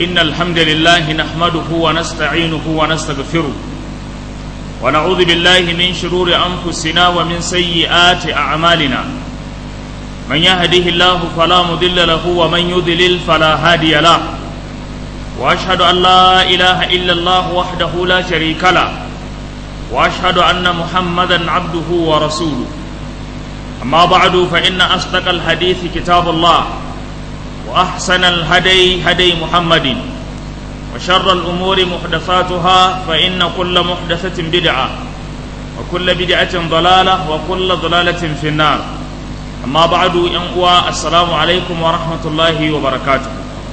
إن الحمد لله نحمده ونستعينه ونستغفره ونعوذ بالله من شرور أنفسنا ومن سيئات أعمالنا من يهده الله فلا مضل له ومن يضلل فلا هادي له وأشهد أن لا إله إلا الله وحده لا شريك له وأشهد أن محمدا عبده ورسوله أما بعد فإن أصدق الحديث كتاب الله وأحسن الهدي هدي محمد وشر الأمور محدثاتها فإن كل محدثة بدعة وكل بدعة ضلالة وكل ضلالة في النار أما بعد ينقوى السلام عليكم ورحمة الله وبركاته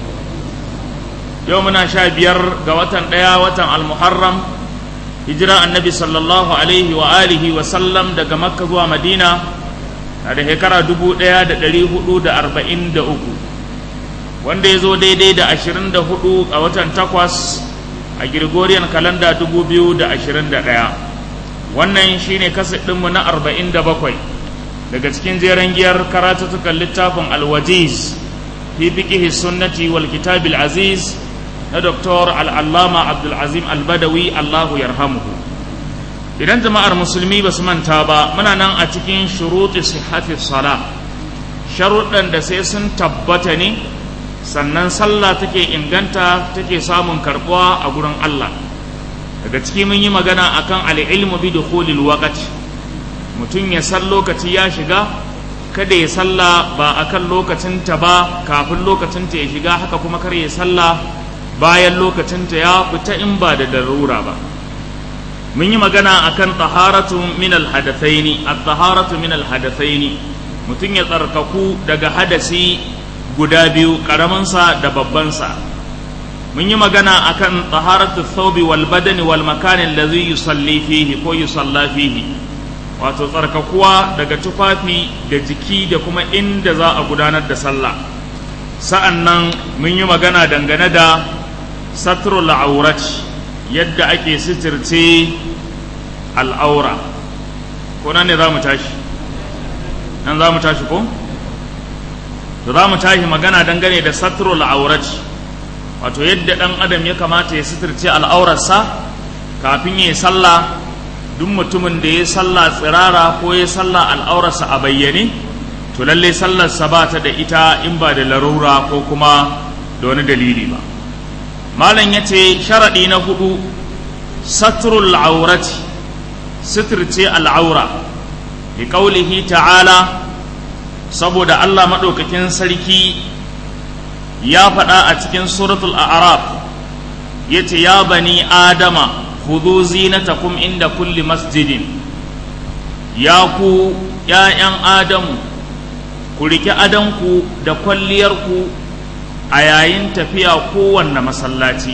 يومنا شابير قوة قياوة المحرم هجرة النبي صلى الله عليه وآله وسلم دقى مكة ومدينة da shekara dubu ɗaya da ɗari hudu da arba'in da uku wanda ya zo daidai da ashirin da hudu a watan takwas a Gregorian kalanda dubu biyu da ashirin da ɗaya wannan shine kaset ɗinmu na arba'in da bakwai daga cikin jeren giyar karatuttukan littafin alwajiz fi fiqihi sunnati wal kitabil aziz na doktor al'allama abdulazim albadawi allahu yarhamuhu idan jama'ar musulmi ba su manta ba muna nan a cikin shuruɗi sihhati sala sharuɗan da sai sun tabbata ne sannan sallah take inganta take samun karɓuwa a gurin Allah daga ciki mun yi magana akan al'ilmu bi dukhulil waqti mutum ya san lokaci ya shiga kada ya salla ba akan lokacin ta ba kafin lokacin ta ya shiga haka kuma kar ya salla bayan lokacin ta ya fita in ba da darura ba mun yi magana akan taharatu min alhadathaini at-taharatu min alhadathaini mutum ya tsarkaku daga hadasi guda biyu karamin sa da babban sa mun yi magana akan taharatu thawbi wal badani wal makan alladhi yusalli fihi ko yusalla fihi wato tsarkakuwa daga tufafi da jiki da kuma inda za a gudanar da sallah sa'annan mun yi magana dangane da satrul aurati yadda ake sitirce al'aura ko nan ne za mu tashi nan za mu tashi ko? da za mu tashi magana dangane da satrul aurati wato yadda ɗan adam ya kamata ya sitirce al'aurarsa kafin ya yi sallah duk mutumin da ya sallah tsirara ko ya sallah al'aurarsa a bayyane to lallai sallarsa ba ta da ita in ba da larura ko kuma da wani dalili ba malam ya ce sharaɗi na hudu satrul aurati sitirce al'aura bi ƙaulihi ta'ala saboda Allah maɗaukakin sarki ya faɗa a cikin suratul a'raf ya ce ya bani adama khudhu zinatakum inda kulli masjidin ya ku ‘ya'yan adamu ku riƙe adanku da kwalliyarku a yayin tafiya kowanne masallaci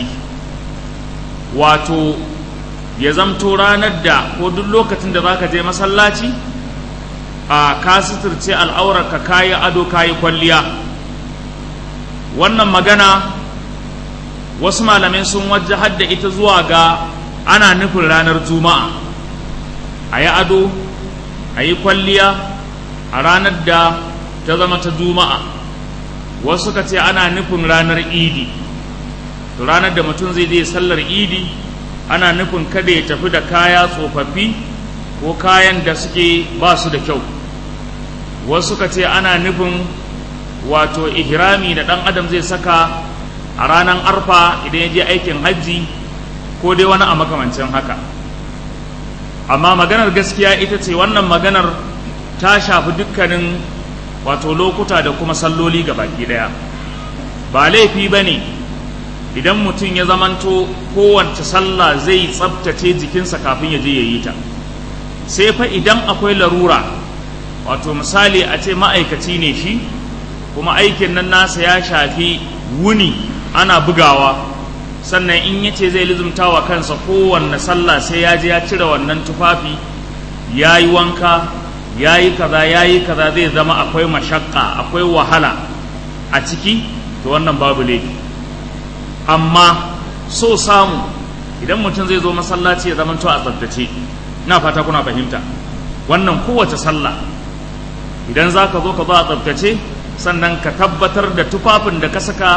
wato ya zamto ranar da ko duk lokacin da zaka je masallaci a ka suturce al'aurarka kayi ado kayi kwalliya wannan magana wasu malamai sun wajahar da ita zuwa ga ana nufin ranar juma'a a yi ado a yi kwalliya a ranar da ta zama ta juma'a wasu ka ce ana nufin ranar idi ranar da mutum zai je sallar idi ana nufin kada ya tafi da kaya tsofaffi ko kayan da suke ba su da kyau wasu ka ce ana nufin wato ihrami da ɗan adam zai saka a ranar arfa idan ya je aikin hajji ko dai wani a makamancin haka amma maganar gaskiya ita ce wannan maganar ta shafi dukkanin wato lokuta da kuma salloli ga baki daya ba laifi ba ne idan mutum ya zamanto kowace sallah zai tsabtace jikinsa kafin ya je ya yi ta sai fa idan akwai larura wato misali a ce ma'aikaci ne shi kuma aikin nan nasa ya shafi wuni ana bugawa sannan in ya ce zai lizumta wa kansa kowanne sallah sai ya je ya cire wannan tufafi ya yi wanka ya yi kaza ya yi kaza zai zama akwai mashakka akwai wahala a ciki to wannan babu laifi amma so samu idan mutum zai zo masallaci ya zama to a tsaftace ina fata kuna fahimta wannan kowace sallah idan za ka zo ka zo a tsaftace sannan ka tabbatar da tufafin da ka saka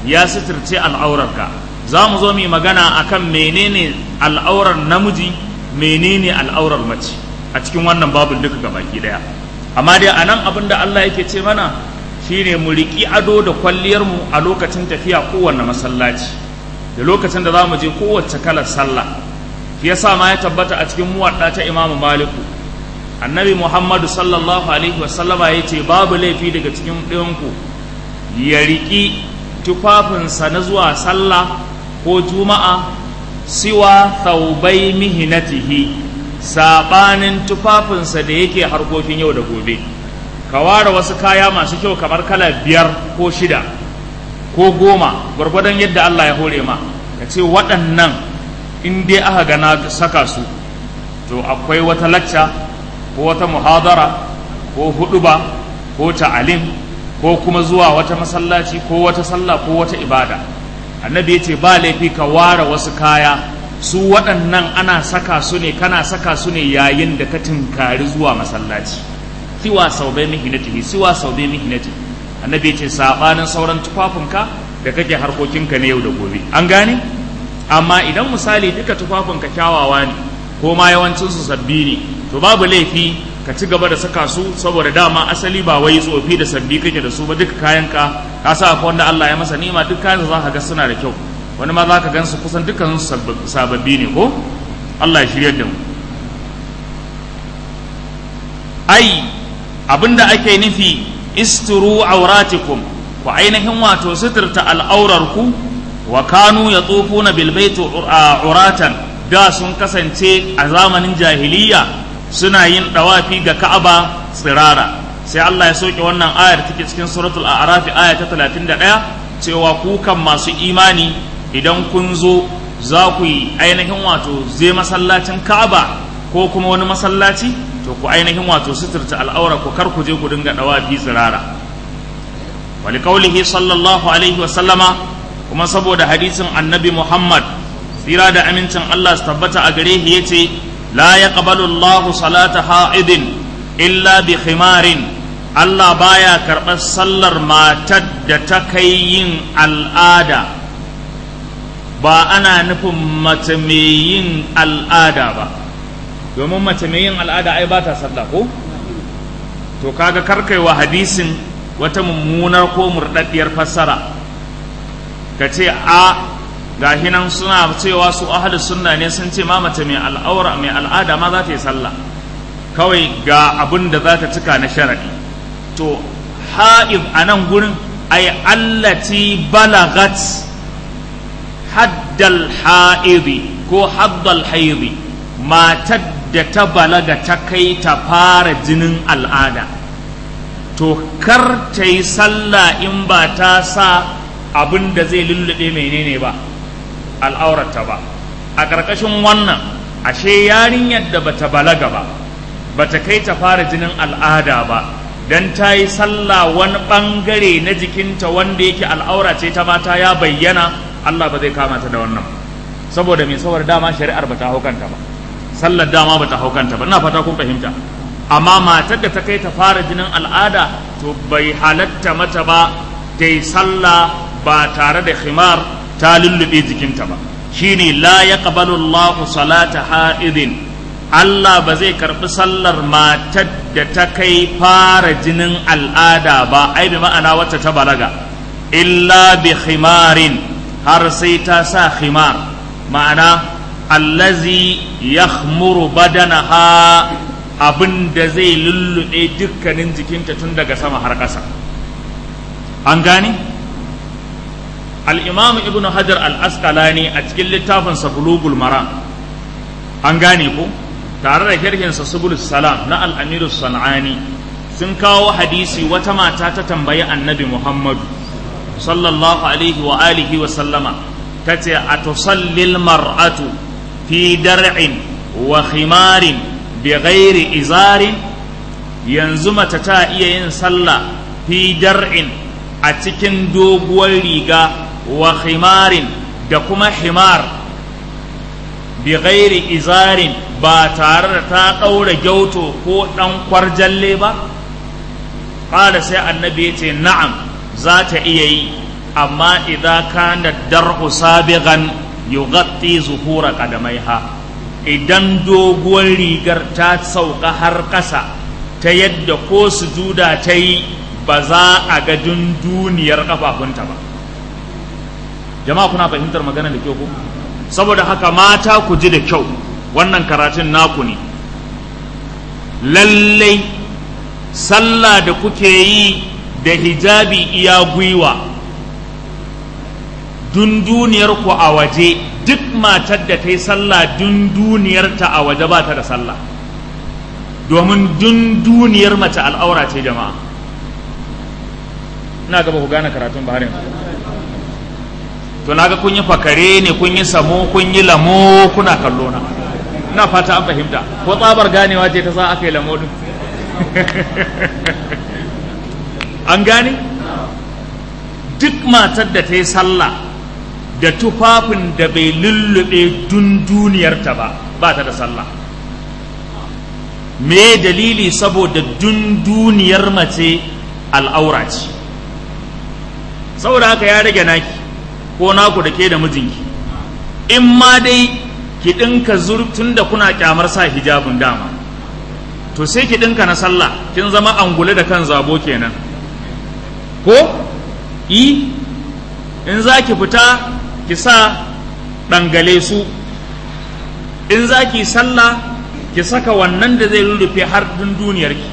ya suturce al'aurarka za mu zo mu magana akan menene al'aurar namiji menene al'aurar mace a cikin wannan babin duka gabaki daya amma dai a nan abin da Allah yake ce mana shine mu riƙi ado da kwalliyarmu a lokacin tafiya kowanne masallaci da lokacin da za mu je kowace kalar sallah shi yasa ma ya tabbata a cikin muwadda ta Imam Maliku annabi Muhammadu sallallahu alaihi wasallama ya ce babu laifi daga cikin ɗayanku ya riƙi tufafinsa na zuwa sallah ko juma'a siwa thaubai mihinatihi saɓanin tufafinsa da yake harkokin yau da gobe ka ware wasu kaya masu kyau kamar kala biyar ko shida ko goma gwargwadon yadda Allah ya hore ma ka ce waɗannan in dai aka gana saka su to akwai wata lacca ko wata muhadara ko huɗuba ko ta'alim ko kuma zuwa wata masallaci ko wata sallah ko wata ibada annabi ya ce ba laifi ka ware wasu kaya su waɗannan ana saka su ne kana saka su ne yayin da ka tinkari zuwa masallaci siwa sau bai mihinatihi siwa sau bai mihinati annabi ya ce saɓanin sauran tufafinka da kake harkokinka na yau da gobe an gane amma idan misali duka tufafinka kyawawa ne ko ma yawancinsu sabbi ne to babu laifi ka ci gaba da saka su saboda dama asali ba wai tsofi da sabbi kake da su ba duka kayan ka ka sa akwai wanda Allah ya masa nima duk kayan za ka ga suna da kyau wani ma za ka gan su kusan dukkan su sababbi ne ko Allah ya shirya da mu ai abinda ake nufi isturu auratikum ku ainihin wato suturta al'aurarku wa kanu ya tsofuna bilbaitu uratan da sun kasance a zamanin jahiliya suna yin dawafi ga Ka'aba tsirara sai Allah ya soke wannan ayar take cikin suratul a'raf aya ta 31 cewa ku kan masu imani idan kun zo za ku yi ainihin wato zai masallacin Ka'aba ko kuma wani masallaci to ku ainihin wato suturta al'aura ku kar ku je ku dinga dawafi tsirara wali kaulihi sallallahu alaihi wa sallama kuma saboda hadisin annabi Muhammad tsira da amincin Allah su tabbata a gare shi yace لا يقبل الله صلاة حائض إلا بخمار Allah baya karɓar sallar matar da ta kai yin al'ada ba ana nufin mace mai yin al'ada ba domin mace mai yin al'ada ai ba ta sallah ko to kaga karkaiwa hadisin wata mummunar ko murɗaɗɗiyar fassara ka ce a gashi nan suna cewa su ahalus sunna ne sun ce ma mace mai al'aura mai al'ada ma za ta yi sallah kawai ga abin da za ta cika na sharadi to ha'ib a nan gurin ay allati balagat haddal ha'idi ko haddal haidi matar da ta balaga ta kai ta fara jinin al'ada to kar ta yi sallah in ba ta sa abin da zai lullube menene ba al'aurata ba a ƙarƙashin wannan ashe yarinyar da bata balaga ba bata kai ta fara jinin al'ada ba dan ta yi sallah wani ɓangare na jikinta wanda yake al'aura ce ta mata ya bayyana Allah ba zai kama ta da wannan saboda mai saboda dama shari'ar bata hau kanta ba sallar dama bata hau kanta ba ina fata kun fahimta amma matar da ta kai ta fara jinin al'ada to bai halatta mata ba ta yi sallah ba tare da khimar ta lullube jikinta ba shine la yaqbalu Allahu salata ha'idin Allah ba zai karbi sallar matar da ta kai fara jinin al'ada ba ai bi ma'ana wacce ta balaga illa bi khimarin har sai ta sa khimar ma'ana allazi yakhmuru badanaha abin da zai lullube dukkanin jikinta tun daga sama har ƙasa an gane al'imamu ibn hajar al'askalani a cikin littafinsa bulugul mara an gane ko tare da kirkinsa subulus salam na al'amiru sana'ani sun kawo hadisi wata mata ta tambayi annabi muhammadu sallallahu alaihi wa alihi wa sallama ta ce a tusallil mar'atu fi dar'in wa khimarin bi ghairi izarin yanzu mace ta iya yin sallah fi dar'in a cikin doguwar riga wa khimarin da kuma himar bi ghairi izarin ba tare da ta ɗaura gyauto ko ɗan kwarjalle ba ƙada sai annabi ya ce na'am za ta iya yi amma idza kana dar'u sabiqan yughatti zuhura qadamaiha idan doguwar rigar ta sauka har ƙasa ta yadda ko sujuda ta yi ba za a ga duniyar kafafunta ba jama'a kuna fahimtar magana da kyau ko saboda haka mata ku ji da kyau wannan karatun naku ne lallai sallah da kuke yi da hijabi iya gwiwa dunduniyar ku a waje duk matar da ta yi sallah dunduniyarta a waje ba ta da sallah domin dunduniyar mace al'aura ce jama'a ina gaba ku gane karatun baharin to naga kun yi fakare ne kun yi samo kun yi lamo kuna kallo na ina fata an fahimta ko tsabar ganewa ce ta sa aka yi lamo din an gane duk matar da ta yi sallah da tufafin da bai lullube dunduniyarta ba ba ta da sallah me dalili saboda dunduniyar mace al'aura ce saboda haka ya rage naki ko naku da ke da mijinki in ma dai ki ɗinka tun da kuna kyamar sa hijabin dama to sai ki ɗinka na sallah kin zama angule da kan zabo kenan ko i in za ki fita ki sa ɗangale su in za ki sallah ki saka wannan da zai rurrufe har duniyarki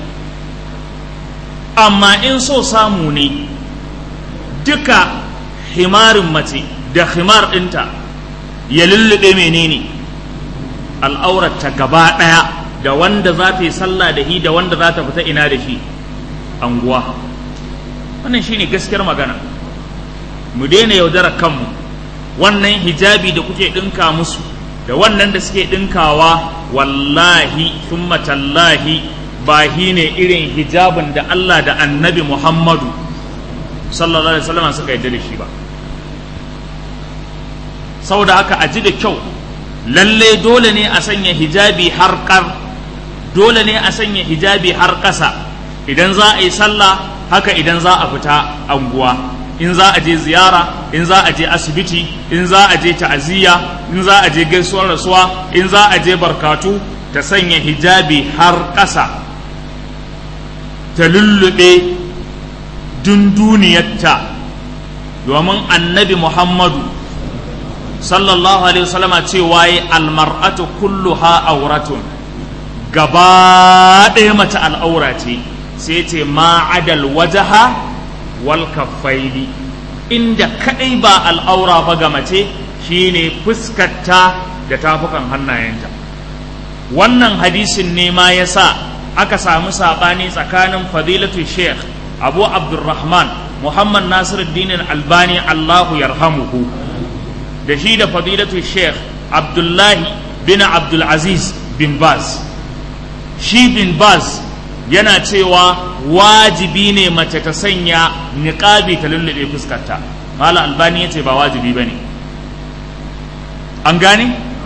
amma in so samu ne duka himarin mace da himar ɗinta ya lullube menene al'aurarta gaba ɗaya da wanda za ta yi sallah da shi da wanda za ta fita ina da shi anguwa wannan shine gaskiyar magana mu daina yaudarar kanmu wannan hijabi da kuke ɗinka musu da wannan da suke ɗinkawa wallahi thumma tallahi ba shi ne irin hijabin da Allah da annabi Muhammadu sallallahu alaihi wasallam suka yadda da shi ba saboda haka a ji da kyau lalle dole ne a sanya hijabi har kar dole ne a sanya hijabi har ƙasa idan za a yi sallah haka idan za a fita anguwa in za a je ziyara in za a je asibiti in za a je ta'aziyya in za a je gaisuwar rasuwa in za a je barkatu ta sanya hijabi har ƙasa ta lullube dunduniyarta domin annabi muhammadu sallallahu alaihi wasallama cewa yi almar'atu kulluha auratun gaba ɗaya mace al'aura ce sai ce ma'adal wajaha wal kaffaini inda kadai ba al'aura ba ga mace shine fuskarta da tafukan hannayenta wannan hadisin ne ma ya sa aka samu saɓani tsakanin fadilatu sheikh abu abdurrahman muhammad nasiruddin albani allahu yarhamuhu da shi da fadilatu sheikh abdullahi bin abdulaziz bin baz shi bin baz yana cewa wajibi ne mace ta sanya niƙabi ta lullube fuskarta mala albani ya ce ba wajibi ba ne an gane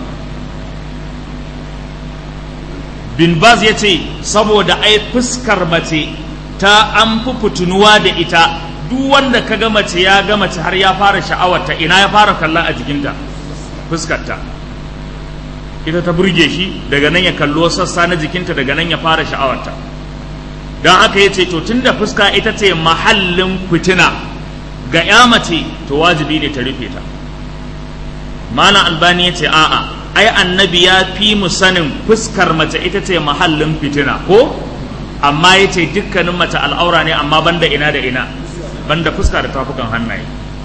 bin baz ya ce saboda ai fuskar mace ta an fi fitunuwa da ita duk wanda ka ga mace ya ga mace har ya fara sha'awarta ina ya fara kalla a jikinta fuskarta ita ta burge shi daga nan ya kallo sassa na jikinta daga nan ya fara sha'awarta don haka ya ce to tunda fuska ita ce mahallin fitina ga ya mace to wajibi ne ta rufe ta mana albani ya ce a'a ai annabi ya fi mu sanin fuskar mace ita ce mahallin fitina ko amma ya ce dukkanin mace al'aura ne amma banda ina da ina banda fuska da tafukan hannaye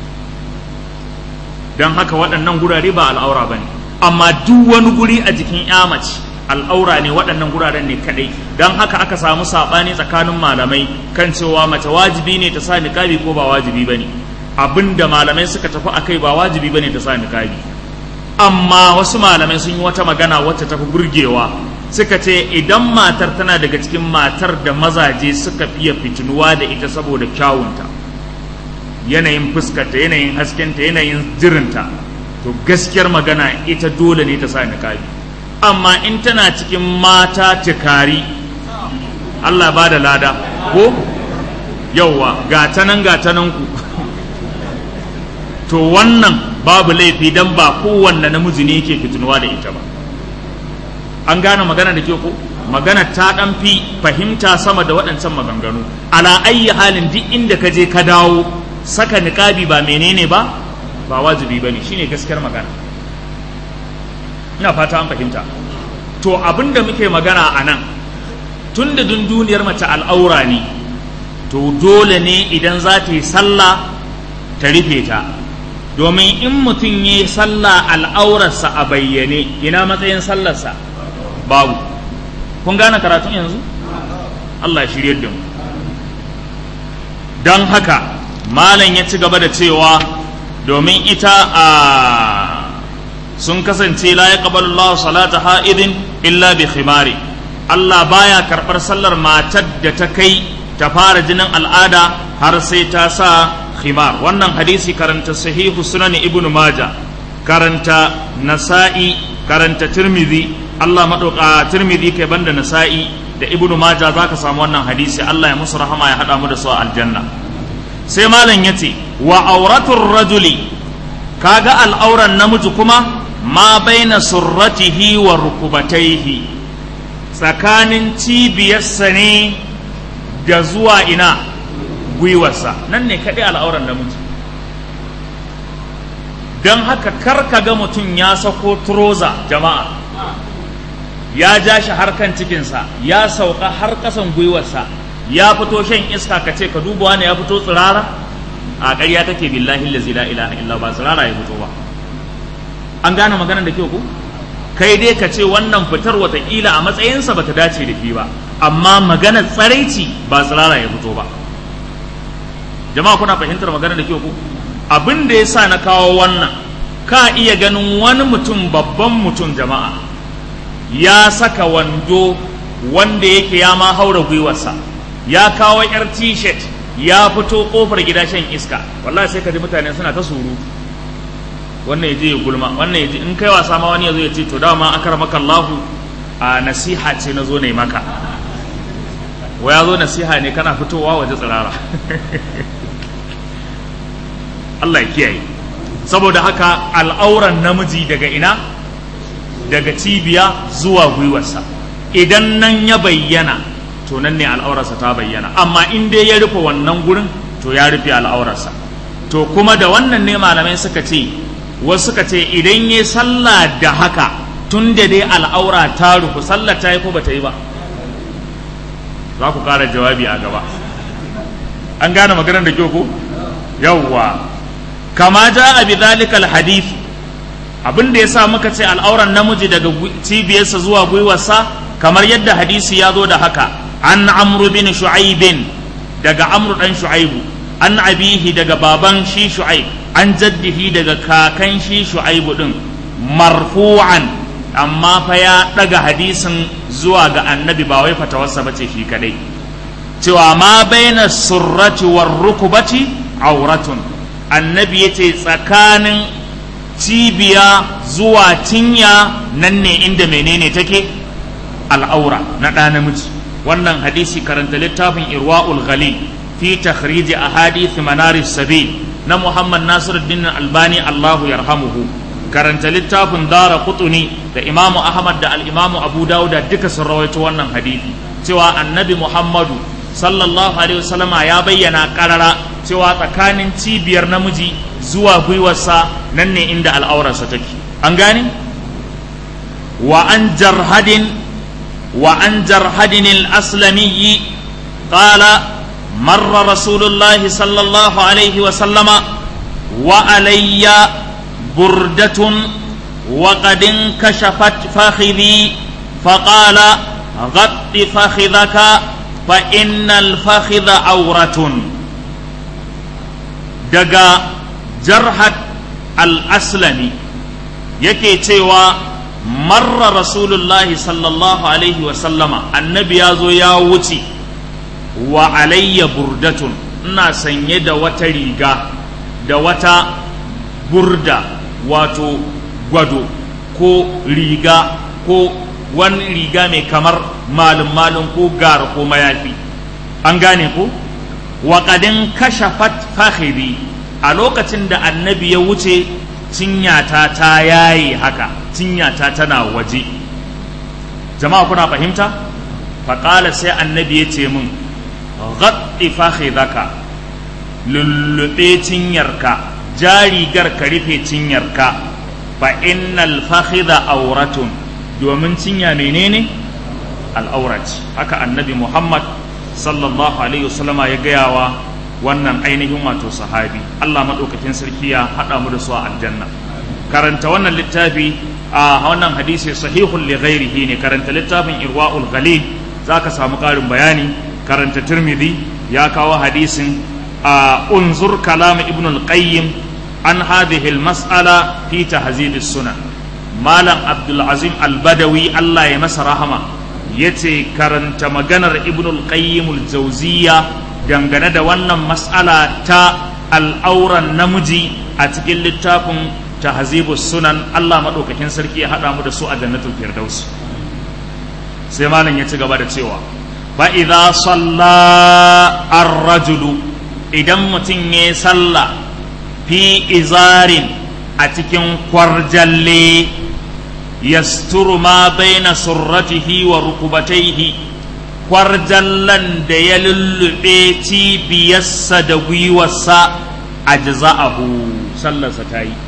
don haka waɗannan gurare ba al'aura ba ne amma duk wani guri a jikin ya mace al'aura ne waɗannan guraren ne kaɗai don haka aka samu saɓani tsakanin malamai kan cewa mace wajibi ne ta sa niƙabi ko ba wajibi ba ne abin da malamai suka tafi a kai ba wajibi ba ne ta sa niƙabi amma wasu malamai sun yi wata magana wacce tafi burgewa suka ce idan matar tana daga cikin matar da mazaje suka fiye fitinuwa da ita saboda kyawunta yanayin fuskarta yanayin haskenta yanayin jirinta to gaskiyar magana ita dole ne ta sa niƙabi amma in tana cikin mata tikari Allah ba da lada ko yauwa gatanan gatanan ku to wannan babu laifi dan ba kowanne namiji ne yake fitinuwa da ita ba an gane magana da ke ko magana ta dan fi fahimta sama da waɗancan maganganu ala ayyi halin duk inda ka je ka dawo saka niqabi ba menene ba ba wajibi bane shine gaskiyar magana ina fata an fahimta to abinda muke magana a nan tun da duniyar mace al'aura ne to dole ne idan za ta yi sallah ta rufe ta domin in mutum ya yi sallah al'aurarsa a bayyane ina matsayin sallarsa babu kun gane karatun yanzu Allah shirye da mu don haka malam ya ci gaba da cewa domin ita a sun kasance la ya Allah salata ha'idin illa bi khimari Allah baya karɓar sallar matar da ta kai ta fara jinin al'ada har sai ta sa khimar wannan hadisi karanta sahihu sunan ibnu maja karanta nasa'i karanta tirmidhi Allah madauka tirmidhi kai banda nasa'i da ibnu maja zaka samu wannan hadisi Allah ya musu rahama ya hada mu da su a aljanna sai malam yace wa auratur rajuli kaga al'auran namiji kuma ma baina surratihi wa rukubataihi tsakanin cibiyarsa ne da zuwa ina gwiwarsa nan ne kaɗai al'auran namiji don haka kar ka ga mutum ya sako turoza jama'a ya ja shi harkan cikinsa ya sauka har ƙasan gwiwarsa ya fito shan iska ka ce ka duba wani ya fito tsirara a ƙarya take billahi lazi la ilaha illa ba tsirara ya fito ba an gane maganar da kyau ko kai dai ka ce wannan fitar watakila a matsayinsa bata dace da shi ba amma maganar tsaraici ba tsirara ya fito ba jama'a kuna fahimtar maganar da kyau ko abin da ya sa na kawo wannan ka iya ganin wani mutum babban mutum jama'a ya saka wando wanda yake ya ma haura gwiwarsa ya kawo yar t-shirt ya fito kofar gida shan iska wallahi sai ka ji mutane suna ta surutu wannan ya je ya gulma wannan ya je in kai wasa ma wani ya zo ya ce to dama akar maka Allahu a nasiha ce na zo ne maka wa ya zo nasiha ne kana fitowa waje tsirara Allah ya kiyaye saboda haka al'auran namiji daga ina daga cibiya zuwa gwiwarsa idan nan ya bayyana to nan ne al'aurarsa ta bayyana amma in dai ya rufe wannan gurin to ya rufe al'aurarsa to kuma da wannan ne malamai suka ce wasu suka ce idan ya sallah da haka tun da dai al'aura ta rufu sallah ta yi ko bata yi ba za ku ƙara jawabi a gaba an gane maganar da kyau ko yawwa kama ja a bi zalikal hadith abin da ya sa muka ce al'auran namiji daga cibiyarsa zuwa gwiwarsa kamar yadda hadisi ya zo da haka an amru bin shu'aibin daga amru dan shu'aibu an abihi daga baban shi shu'aib an jaddihi daga kakan shi shu'aibu din marfu'an amma fa ya daga hadisin zuwa ga annabi ba wai fatawarsa bace shi kadai cewa ma baina surrati war rukubati auratun annabi yace tsakanin cibiya zuwa cinya nan ne inda menene take al'aura na ɗa namiji wannan hadisi karanta littafin irwa'ul ghali fi takhrij ahadith manaris sabil na Muhammad Nasiruddin Albani Allahu yarhamuhu karanta littafin Dara Qutuni da Imamu Ahmad da al-Imamu Abu Dawud duka sun rawaito wannan hadisi cewa Annabi Muhammadu sallallahu alaihi wasallama ya bayyana karara cewa tsakanin cibiyar namiji zuwa gwiwarsa nan ne inda al'aurarsa take an gane wa an jarhadin wa an jarhadin al-aslami qala مر رسول الله صلى الله عليه وسلم وعلي بردة وقد انكشفت فخذي فقال غط فخذك فإن الفخذ عورة دقا جرحت الأسلمي yake cewa marra rasulullahi sallallahu alaihi wasallama annabi ya zo ya wuce wa alayya burdatun ina sanye da wata riga da wata burda wato gwado ko riga ko wani riga mai kamar malin malin ko gar ko mayafi an gane ko wa kadin kashafat fakhiri a lokacin da annabi ya wuce cinyata ta yayi haka cinyata tana waje jama'a kuna fahimta faƙala sai annabi ya ce min ghaɗi fakhidaka lullube cinyarka jarigar ka rufe cinyarka fa innal fakhidha auratun domin cinya menene al'aurat haka annabi muhammad sallallahu alaihi wasallama ya gayawa wannan ainihin wato sahabi allah maɗaukakin sarki ya haɗa mu da su a aljanna karanta wannan littafi a wannan hadisi sahihun li ghairihi ne karanta littafin irwa'ul ghalil zaka samu ƙarin bayani karanta tirmidhi ya kawo hadisin a unzur kalam ibn al-qayyim an hadhihi al-mas'ala fi tahzib sunan malam abdul azim al-badawi Allah ya masa rahama yace karanta maganar ibn al-qayyim al-jawziyya dangane da wannan mas'ala ta al'auran namiji a cikin littafin tahzibus sunan Allah madaukakin sarki ya hada mu da su a jannatul firdaus sai malam ya ci gaba da cewa fa idza salla ar-rajulu idan mutum ya salla fi izarin a cikin kwarjalle yasturu ma baina surratihi wa rukubataihi kwarjallan da ya lullube cibiyarsa da gwiwarsa a jaza'ahu sallarsa ta yi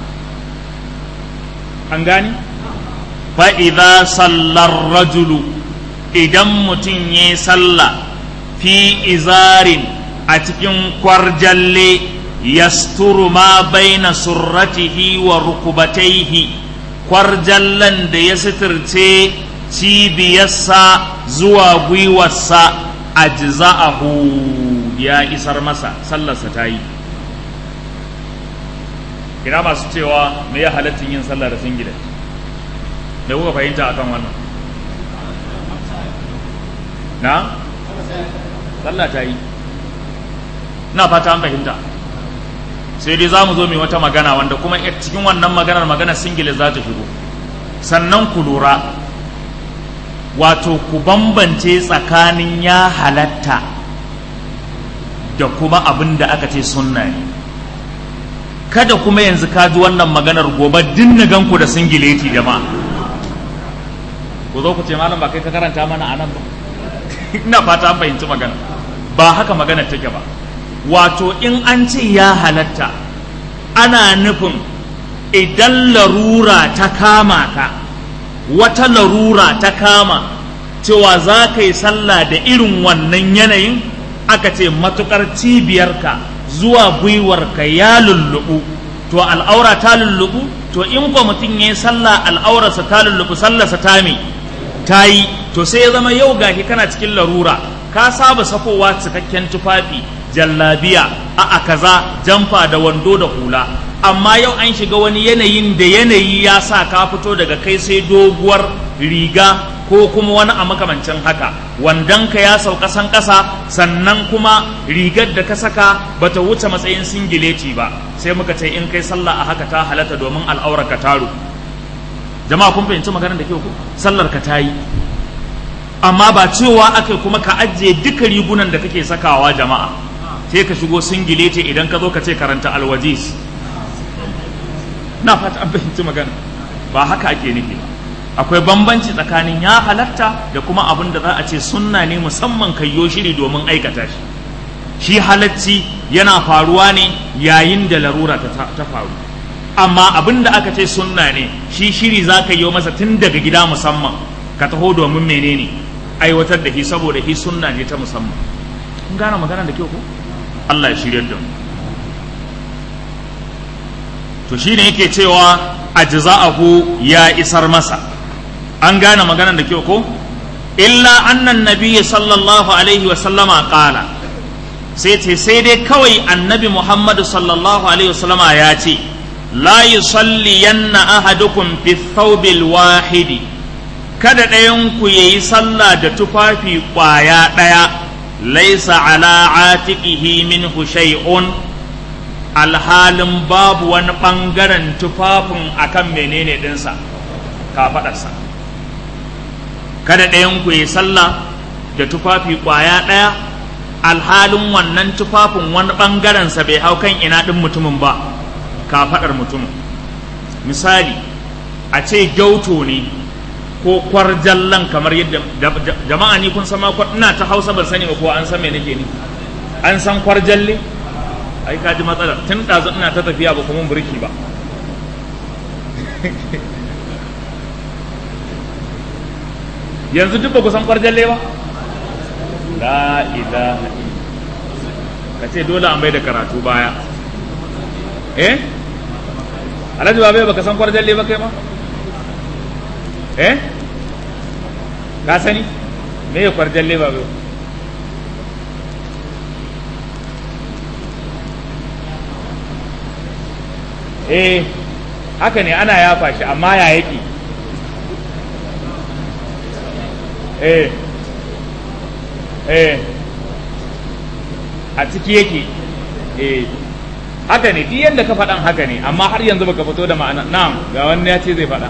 an gani fa'iza sallar rajulu idan mutum ya salla fi izarin a cikin kwarjalle yasturu ma baina surratihi wa rukubataihi kwarjallan da ya suturce cibiyarsa zuwa gwiwarsa a jiza'ahu ya isar masa sallarsa ta yi ina masu cewa me ya halattun yin sallah da singlet da kuka fahimta akan wannan na sallah ta yi na fata an fahimta sai dai za mu zo mai wata magana wanda kuma cikin wannan maganar maganar singile za ta shigo sannan ku lura wato ku bambance tsakanin ya halatta da kuma abin da aka ce sunna ne kada kuma yanzu ka ji wannan maganar gobe dinna ganku da singileti jama'a ku zo ku ce malam ba kai ka karanta mana a nan ba ina fata an fahimci magana ba haka magana take ba wato in an ce ya halatta ana nufin idan larura ta kama ka wata larura ta kama cewa za ka yi sallah da irin wannan yanayin aka ce matukar cibiyarka zuwa gwiwarka ya lullubu to al'aura ta lullubu to in ko mutum ya yi sallah al'aurarsa ta lullubu sallarsa ta me ta yi to sai ya zama yau gashi kana cikin larura ka saba sakowa cikakken tufafi jallabiya a kaza jamfa da wando da hula amma yau an shiga wani yanayin da yanayi ya sa ka fito daga kai sai doguwar riga ko kuma wani a makamancin haka wandonka ya sauka san ƙasa sannan kuma rigar da ka saka bata wuce matsayin singileti ba sai muka ce in kai sallah a haka ta halatta domin al'aurar ka taro jama'a kun fahimci maganar da ke ku sallar ka ta yi amma ba cewa aka kuma ka ajiye duka rigunan da kake sakawa jama'a sai ka shigo singileti idan ka zo ka ce karanta alwajis na fata an fahimci magana ba haka ake nufi ba akwai bambanci tsakanin ya halatta da kuma abin da za a ce sunna ne musamman kayyo shiri domin aikata shi shi halacci yana faruwa ne yayin da larura ta faru amma abin da aka ce sunna ne shi shiri za ka yi masa tun daga gida musamman ka taho domin menene aiwatar da shi saboda shi sunna ne ta musamman kun gane magana da kyau ko Allah ya shirya da mu to shine yake cewa ajza'ahu ya isar masa an gane maganar da kyau ko illa annan nabiyyi sallallahu alaihi wa sallama qala sai ce sai dai kawai annabi muhammadu sallallahu alaihi wa sallama ya ce la yusalliyanna ahadukum fi thawbil wahidi kada ɗayan ku yayi sallah da tufafi ƙwaya ɗaya laisa ala atiqihi minhu shay'un alhalin babu wani ɓangaren tufafin akan menene ɗinsa kafaɗarsa kada ɗayan ku yi sallah da tufafi ƙwaya ɗaya alhalin wannan tufafin wani ɓangarensa bai hau kan ina ɗin mutumin ba kafaɗar mutumin misali a ce gyauto ne ko kwarjallan kamar yadda jama'a ni kun sama ina ta hausa ban sani ba ko an san me nake ni an san kwarjalle ai ka ji matsalar tun ɗazu ina ta tafiya ba kuma burki ba yanzu duk ba ku san kwarjalle ba la ilaha ka ce dole an bai da karatu baya eh alhaji babai baka san kwarjalle ba kai ma eh ka sani me ya kwarjalle babai eh haka ne ana yafa shi amma ya yake eh eh a ciki yake eh haka ne duk yadda ka faɗan haka ne amma har yanzu baka fito da ma'ana na'am ga wani ya ce zai faɗa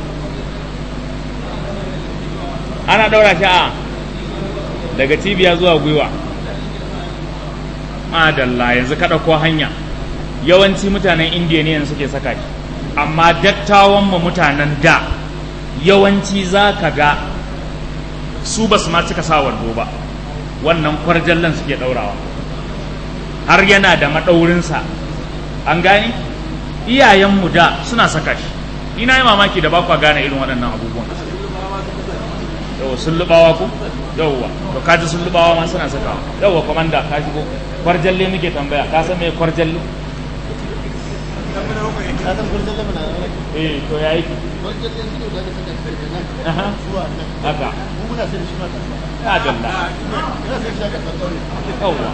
ana ɗaura shi a daga cibiya zuwa gwiwa madalla yanzu ka ɗauko hanya yawanci mutanen indiya ne yanzu suke saka shi amma dattawan mu mutanen da yawanci za ka ga su ba su ma cika sa wando ba wannan kwarjallan suke ɗaurawa har yana da maɗaurinsa an gane iyayenmu da suna saka shi ina yi mamaki da ba kwa gane irin waɗannan abubuwan yau sun lubawa ku yauwa to kaji sun lubawa ma suna sakawa yauwa komanda ka shigo kwarjalle muke tambaya ka san me kwarjalle eh to ya yi haka ya dalla yauwa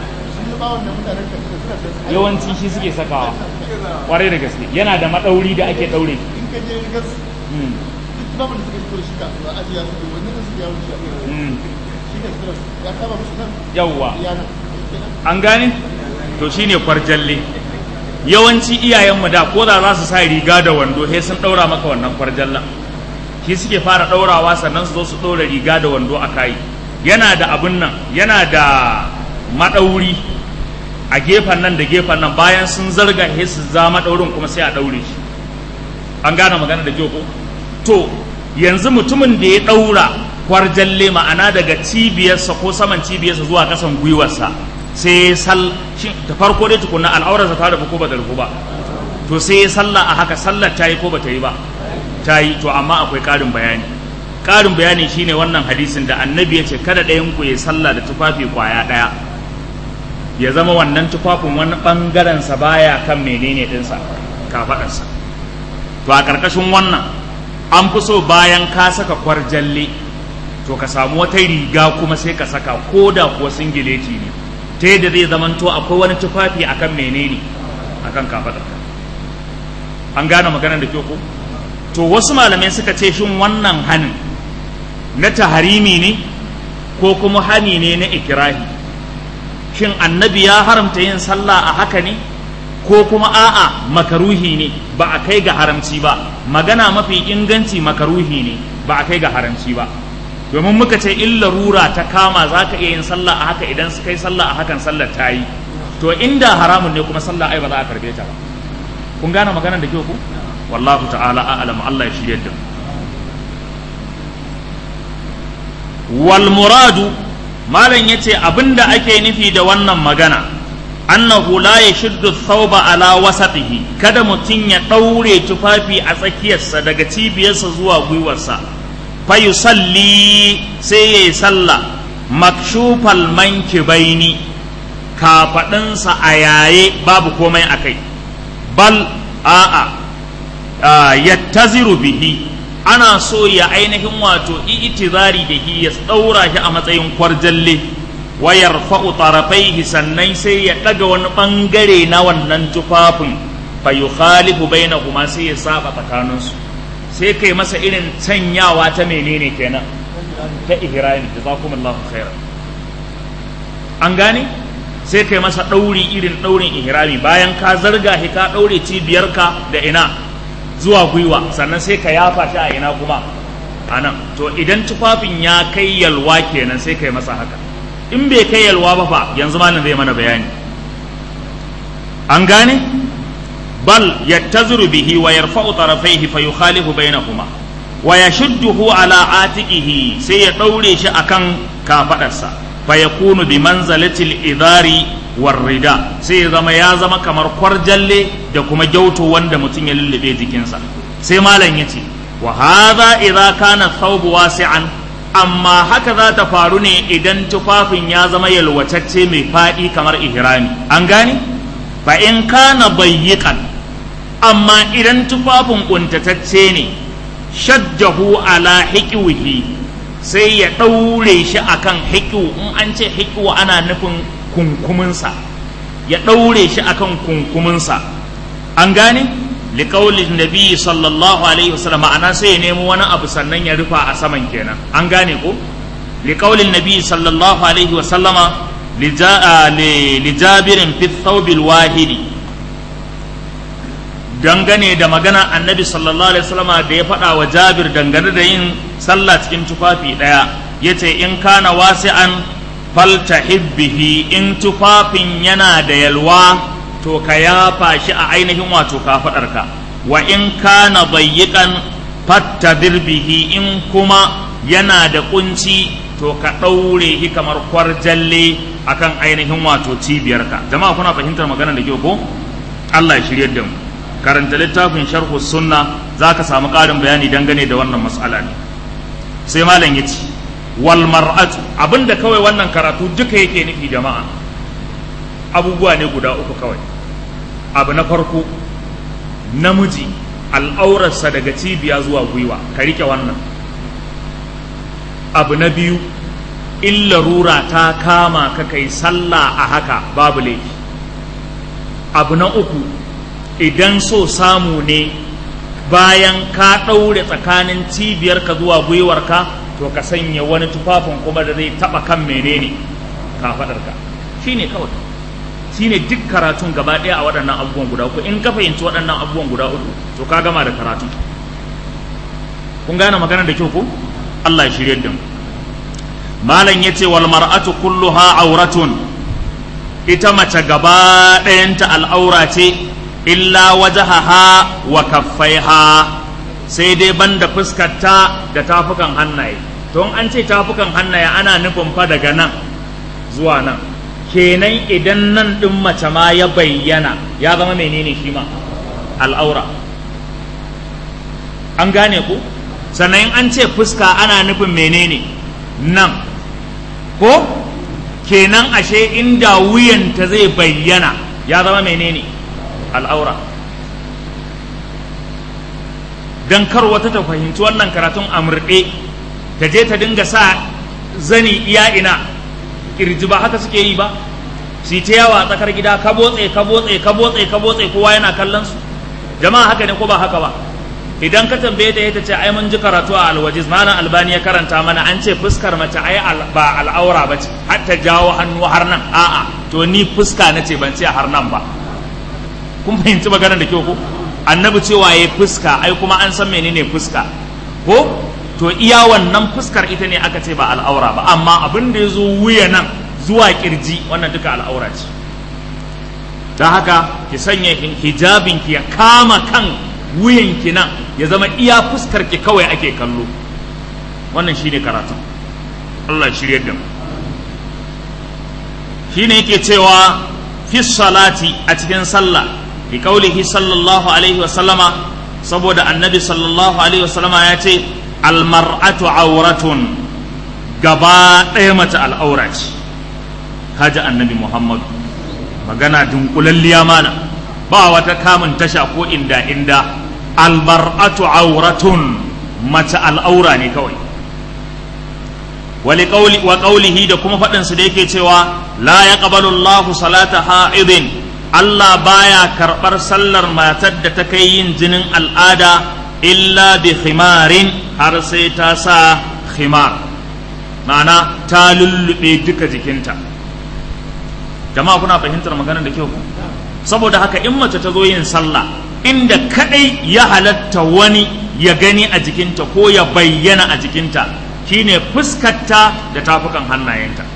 yawanci shi suke sakawa kwarai da gaske yana da maɗauri da ake ɗaure yawwa an gane to shine kwarjalle yawanci iyayenmu da ko da za su sa riga da wando sai sun ɗaura maka wannan kwarjallan shi suke fara ɗaurawa sannan su zo su ɗaura riga da wando a kayi yana da abin nan yana da maɗauri a gefen nan da gefen nan bayan sun zarga he su za maɗaurin kuma sai a ɗaure shi an gane magana da ko to yanzu mutumin da ya ɗaura kwarjalle ma'ana daga cibiyarsa ko saman cibiyarsa zuwa ƙasan gwiwarsa sai ya sal shi da farko dai tukunna al'aurarsa ta rufu ko ba ta rufu ba to sai ya sallah a haka sallar ta yi ko ba ta yi ba ta yi to amma akwai ƙarin bayani ƙarin bayani shine wannan hadisin da annabi ya ce kada ɗayan ku ya sallah da tufafi kwaya ɗaya ya zama wannan tufafin wani ɓangarensa baya kan menene ɗinsa kafaɗarsa to a ƙarƙashin wannan an fi so bayan ka saka kwarjalle to ka samu wata riga kuma sai ka saka ko da kuwa singileti ne ta yadda zai zamanto akwai wani tufafi akan menene akan kafaɗarka an gane maganar da ko to wasu malamai suka ce shin wannan hanin na taharimi ne ko kuma hani ne na ikirahi shin annabi ya haramta yin sallah a haka ne ko kuma a'a makaruhi ne ba a kai ga haramci ba magana mafi inganci makaruhi ne ba a kai ga haramci ba domin muka ce in larura ta kama za ka iya yin sallah a haka idan su kai sallah a hakan sallar ta yi to inda haramun ne kuma sallah ai ba za a karbe ta ba kun gane maganar da kyau ku wallahu ta'ala a'lamu Allah ya shirye da wal muradu malam yace abinda ake nufi da wannan magana annahu la yashuddu thawba ala wasatihi kada mutum ya daure tufafi a tsakiyarsa daga cibiyarsa zuwa gwiwarsa fa yusalli sai yayi sallah makshufal mankibaini kafadinsa a yaye babu komai akai bal a'a yattaziru bihi ana so ya ainihin wato itizari da hi ya tsaura shi a matsayin kwarjalle wa yarfa'u tarafaihi sannan sai ya daga wani bangare na wannan tufafin fa yukhalifu bainahuma sai ya saba tsakaninsu sai kai masa irin canyawa ta menene kenan ta ihrami jazakumullahu khairan an gane sai kai masa ɗauri irin ɗaurin ihrami bayan ka zarga shi ka ɗaure cibiyarka da ina zuwa gwiwa sannan sai ka yafa shi a ina kuma a nan to idan tufafin ya kai yalwa kenan sai kai masa haka in bai kai yalwa ba fa yanzu malam zai mana bayani an gane bal yattazuru bihi wa yarfa'u tarafaihi fa yukhalifu bainahuma wa yashudduhu ala atiqihi sai ya daure shi akan kafadarsa fa yakunu bi manzalati al-idari war rida sai ya zama ya zama kamar kwarjalle da kuma gyauto wanda mutum ya lullube jikinsa sai malam yace wa hadha idza kana thawb wasi'an amma haka za ta faru ne idan tufafin ya zama yalwatacce mai faɗi kamar ihrami an gane fa in kana bayyikan amma idan tufafin kuntatacce ne shaddahu ala hikiwihi sai ya ɗaure shi akan hikiwu in an ce hikiwu ana nufin kunkuminsa ya ɗaure shi akan kunkuminsa an gane liƙaulin nabi sallallahu alaihi wasallam ma'ana sai ya nemo wani abu sannan ya rufa a saman kenan an gane ko liƙaulin nabi sallallahu alaihi wasallama lijabirin fi thawbil wahidi dangane da magana annabi sallallahu alaihi wasallama da ya faɗa wa jabir dangane da yin sallah cikin tufafi ɗaya ya ce in kana wasi'an faltahibbihi in tufafin yana da yalwa to ka yafa shi a ainihin wato kafaɗarka wa in kana bayyikan fattadir bihi in kuma yana da kunci to ka ɗaure shi kamar kwarjalle akan ainihin wato cibiyarka jama'a kuna fahimtar magana da kyau ko Allah ya shirye da mu karanta littafin sharhu sunna za ka samu ƙarin bayani dangane da wannan matsala ne sai malam ya ce wal mar'atu abinda kawai wannan karatu duka yake nufi jama'a abubuwa ne guda uku kawai abu na farko namiji al'aurarsa daga cibiya zuwa gwiwa ka rike wannan abu na biyu in larura ta kama ka kai sallah a haka babu laifi abu na uku idan so samu ne bayan ka ɗaure tsakanin cibiyarka zuwa gwiwarka to ka sanya wani tufafin kuma da zai taɓa kan menene kafaɗarka shi ne kawai shi ne duk karatun gaba ɗaya a waɗannan abubuwan guda uku in ka fahimci waɗannan abubuwan guda uku to ka gama da karatun kun gane magana da kyau ko Allah ya shirye da mu malam yace wal mar'atu kulluha auratun ita mace gaba ɗayanta al'aura ce illa wajahaha wa kaffaiha sai dai banda fuskarta da tafukan hannaye to an ce tafukan hannaye ana nufin fa daga nan zuwa nan kenan idan nan ɗin mace ma ya bayyana ya zama menene shi ma al'aura an gane ku sannan an ce fuska ana nufin menene nan ko kenan ashe inda wuyanta zai bayyana ya zama menene al'aura don kar wata ta fahimci wannan karatun a murɗe ta je ta dinga sa zani iya ina kirji ba haka suke yi ba su ta yawa a tsakar gida ka botse ka botse ka botse ka botse kowa yana kallon su jama'a haka ne ko ba haka ba idan ka tambaye ta ta ce ai mun ji karatu a alwajiz malam albani ya karanta mana an ce fuskar mace ai ba al'aura ba ce har ta jawo hannu har nan a'a to ni fuska na ce ban ce har nan ba kun fahimci maganar da kyau ko annabi cewa ya fuska ai kuma an san menene fuska ko to iya wannan fuskar ita ne aka ce ba al'aura ba amma abin da ya zo wuya nan zuwa kirji wannan duka al'aura ce don haka ki sanya hijabin ki ya kama kan wuyan ki nan ya zama iya fuskar ki kawai ake kallo wannan shine karatun Allah shirye da mu shine yake cewa fi salati a cikin sallah bi kaulihi sallallahu alaihi wa sallama saboda annabi sallallahu alaihi wa sallama ya ce almar'atu auratun gaba ɗaya mace al'aura ce haji annabi muhammadu magana dunkulalliya mana ba wata kamun tasha ko inda inda almar'atu auratun mace al'aura ne kawai wa ƙaulihi da kuma faɗinsu da yake cewa la ya Allahu salata ha'idin Allah baya karɓar sallar matar da ta kai yin jinin al'ada illa bi khimarin har sai ta sa khimar ma'ana ta lullube duka jikinta jama'a kuna fahimtar maganar da kyau saboda haka in mace ta zo yin sallah inda kadai ya halatta wani ya gani a jikinta ko ya bayyana a jikinta shine fuskarta da tafukan hannayenta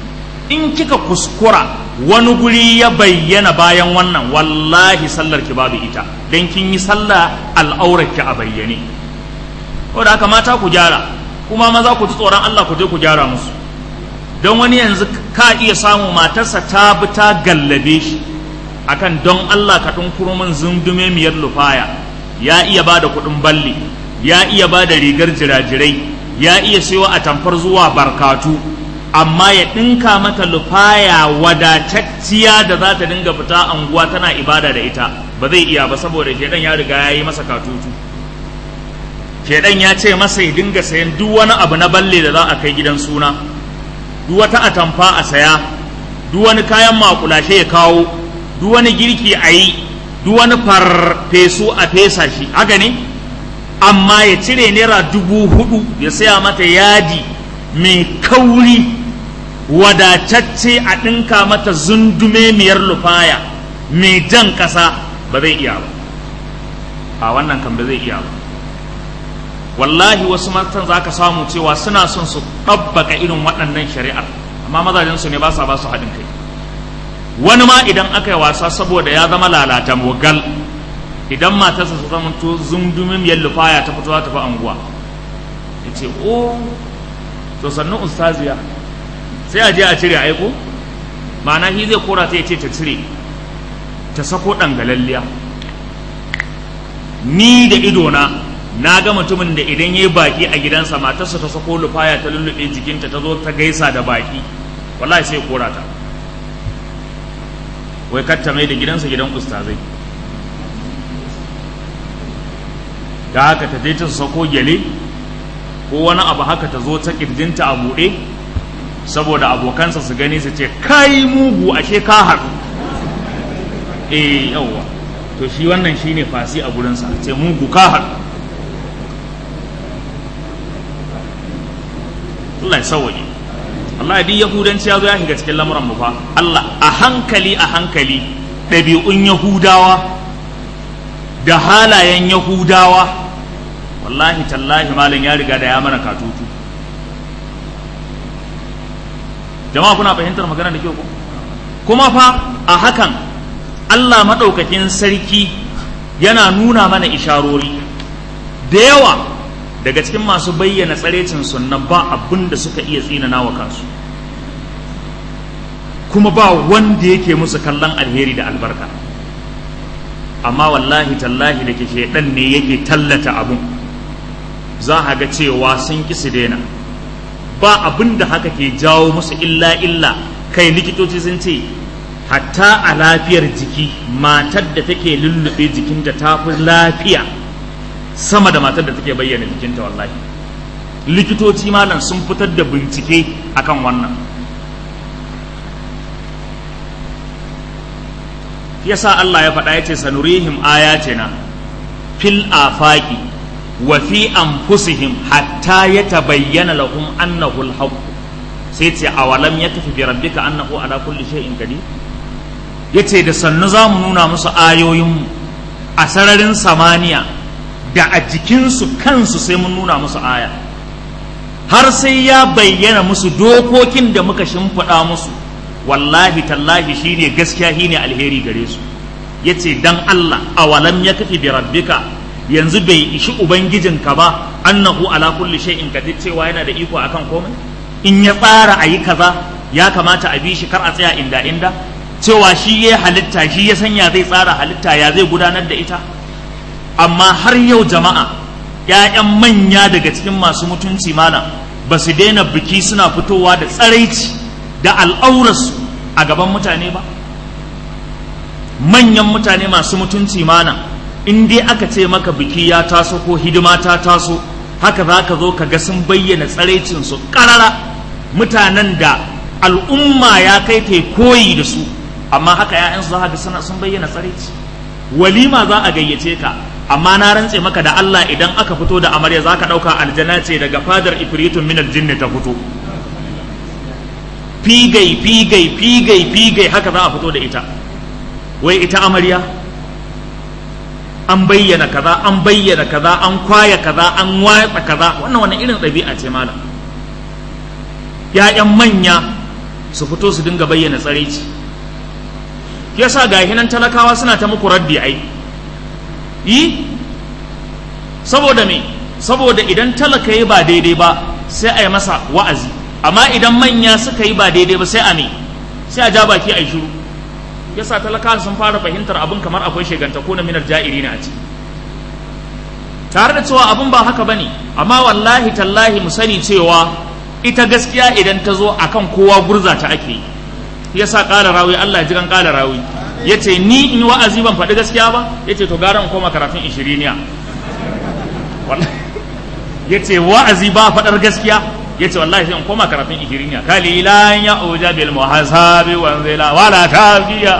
in kika kuskura wani guri ya bayyana bayan wannan wallahi sallar ki babu ita dan kin yi sallah al'aurar ki a bayyane da haka mata ku gyara kuma maza ku ji tsoron Allah ku je ku gyara musu don wani yanzu ka iya samu matarsa ta bi ta gallabe shi akan don Allah ka tunkuro min zundume miyar lufaya ya iya ba da kuɗin balli ya iya ba da rigar jirajirai ya iya sayo a tamfar zuwa barkatu amma ya ɗinka mata lufaya wadatacciya da za ta dinga fita anguwa tana ibada da ita ba zai iya ba saboda shedan ya riga ya yi masa katutu shedan ya ce masa ya dinga sayan duk wani abu na balle da za a kai gidan suna duk wata atamfa a saya duk wani kayan makulashe ya kawo duk wani girki a yi duk wani farfesu a fesa shi haka ne amma ya cire naira dubu hudu ya saya mata yadi mai kauri wadatacce a ɗinka mata zundume miyar lufaya mai jan ƙasa ba zai iya ba a wannan kan ba zai iya ba wallahi wasu matan za ka samu cewa suna son su ɗabbaka irin waɗannan shari'ar amma mazajensu ne ba sa ba su haɗin kai wani ma idan aka yi wasa saboda ya zama lalata mogal idan matarsa su zama to zundumin yallufaya ta fito ta fi anguwa ya ce o to sannu ustaziya sai a je a cire aiko ma'ana shi zai kora ta ya ce ta cire ta sako ɗangalalliya ni da idona na ga mutumin da idan ya yi baki a gidansa matarsa ta sako lufaya ta lullube jikinta ta zo ta gaisa da baki wallahi sai kora ta wai katta mai da gidansa gidan ustazai da haka ta je ta sako gyale ko wani abu haka ta zo ta kirjinta a buɗe saboda abokansa su gani su ce kai mugu ashe ka haɗu eh yawwa to shi wannan shine fasi a gurinsa ce mugu ka haɗu Allah ya sauwaje Allah duk yahudanci ya zo ya shiga cikin lamuran mu fa Allah a hankali a hankali ɗabi'un yahudawa da halayen yahudawa wallahi tallahi malam ya riga da ya mana katutu jama'a kuna fahimtar magana da kyau ko kuma fa a hakan Allah maɗaukakin sarki yana nuna mana isharori da yawa daga cikin masu bayyana tsarecin sunna ba abin da suka iya tsinana wa kansu kuma ba wanda yake musu kallon alheri da albarka amma wallahi tallahi da ke shaidan ne yake tallata abun za a ga cewa sun ƙi su daina ba abin da haka ke jawo musu illa illa kai likitoci sun ce hatta a lafiyar jiki matar da take lullube jikinta ta fi lafiya sama da matar da take bayyana jikinta wallahi likitoci malam sun fitar da bincike akan wannan yasa Allah ya faɗa ya ce sanurihim ayatina fil afaqi wa fi anfusihim hatta yatabayyana lahum annahu al sai ce awalam yakfi bi rabbika annahu ala kulli shay'in qadir yace da sannu zamu nuna musu ayoyin a sararin samaniya da a jikinsu kansu sai mun nuna musu aya har sai ya bayyana musu dokokin da muka shimfiɗa musu wallahi tallahi shine gaskiya shine alheri gare su yace dan Allah awalam ya kafi bi rabbika yanzu bai ishi ubangijinka ba annahu ala kulli shay'in qadir cewa yana da iko akan komai in ya tsara ayi kaza ya kamata a bi shi kar a tsaya inda inda cewa shi ya halitta shi ya sanya zai tsara halitta ya zai gudanar da ita amma har yau jama'a ‘ya'yan manya daga cikin masu mutunci malam ba su daina biki suna fitowa da tsaraici da al'aurarsu a gaban mutane ba manyan mutane masu mutunci malam in dai aka ce maka biki ya taso ko hidima ta taso haka za ka zo ka ga sun bayyana tsaraicinsu ƙarara mutanen da al'umma ya kai ta koyi da su amma haka ‘ya'yansu za ka ga sun bayyana tsaraici walima za a gayyace ka amma na rantse maka da Allah idan aka fito da amarya za ka ɗauka aljana ce daga fadar ifritun minal jinni ta fito figai figai figai figai haka za a fito da ita wai ita amarya an bayyana kaza an bayyana kaza an kwaya kaza an watsa kaza wannan wani irin ɗabi'a ce malam ya'yan manya su fito su dinga bayyana tsaraici yasa ga hinan talakawa suna ta muku raddi ai yi saboda me saboda idan talaka yi ba daidai ba sai a yi masa wa'azi amma idan manya suka yi ba daidai ba sai a me sai a ja baki a yi shiru yasa talakawa sun fara fahimtar abin kamar akwai sheganta ko na minar ja'iri ne a ciki tare da cewa abin ba haka bane amma wallahi tallahi mu sani cewa ita gaskiya idan ta zo akan kowa gurza ta ake yi yasa ƙara rawi Allah ji kan ƙara rawi yace ni in wa'azi ban faɗi gaskiya ba yace to gara in koma karatun ishiriniya wallahi yace wa'azi ba faɗar gaskiya yace wallahi sai in koma karatun ishiriniya kalilan ya uja bil muhasabi wa zila wala tafiya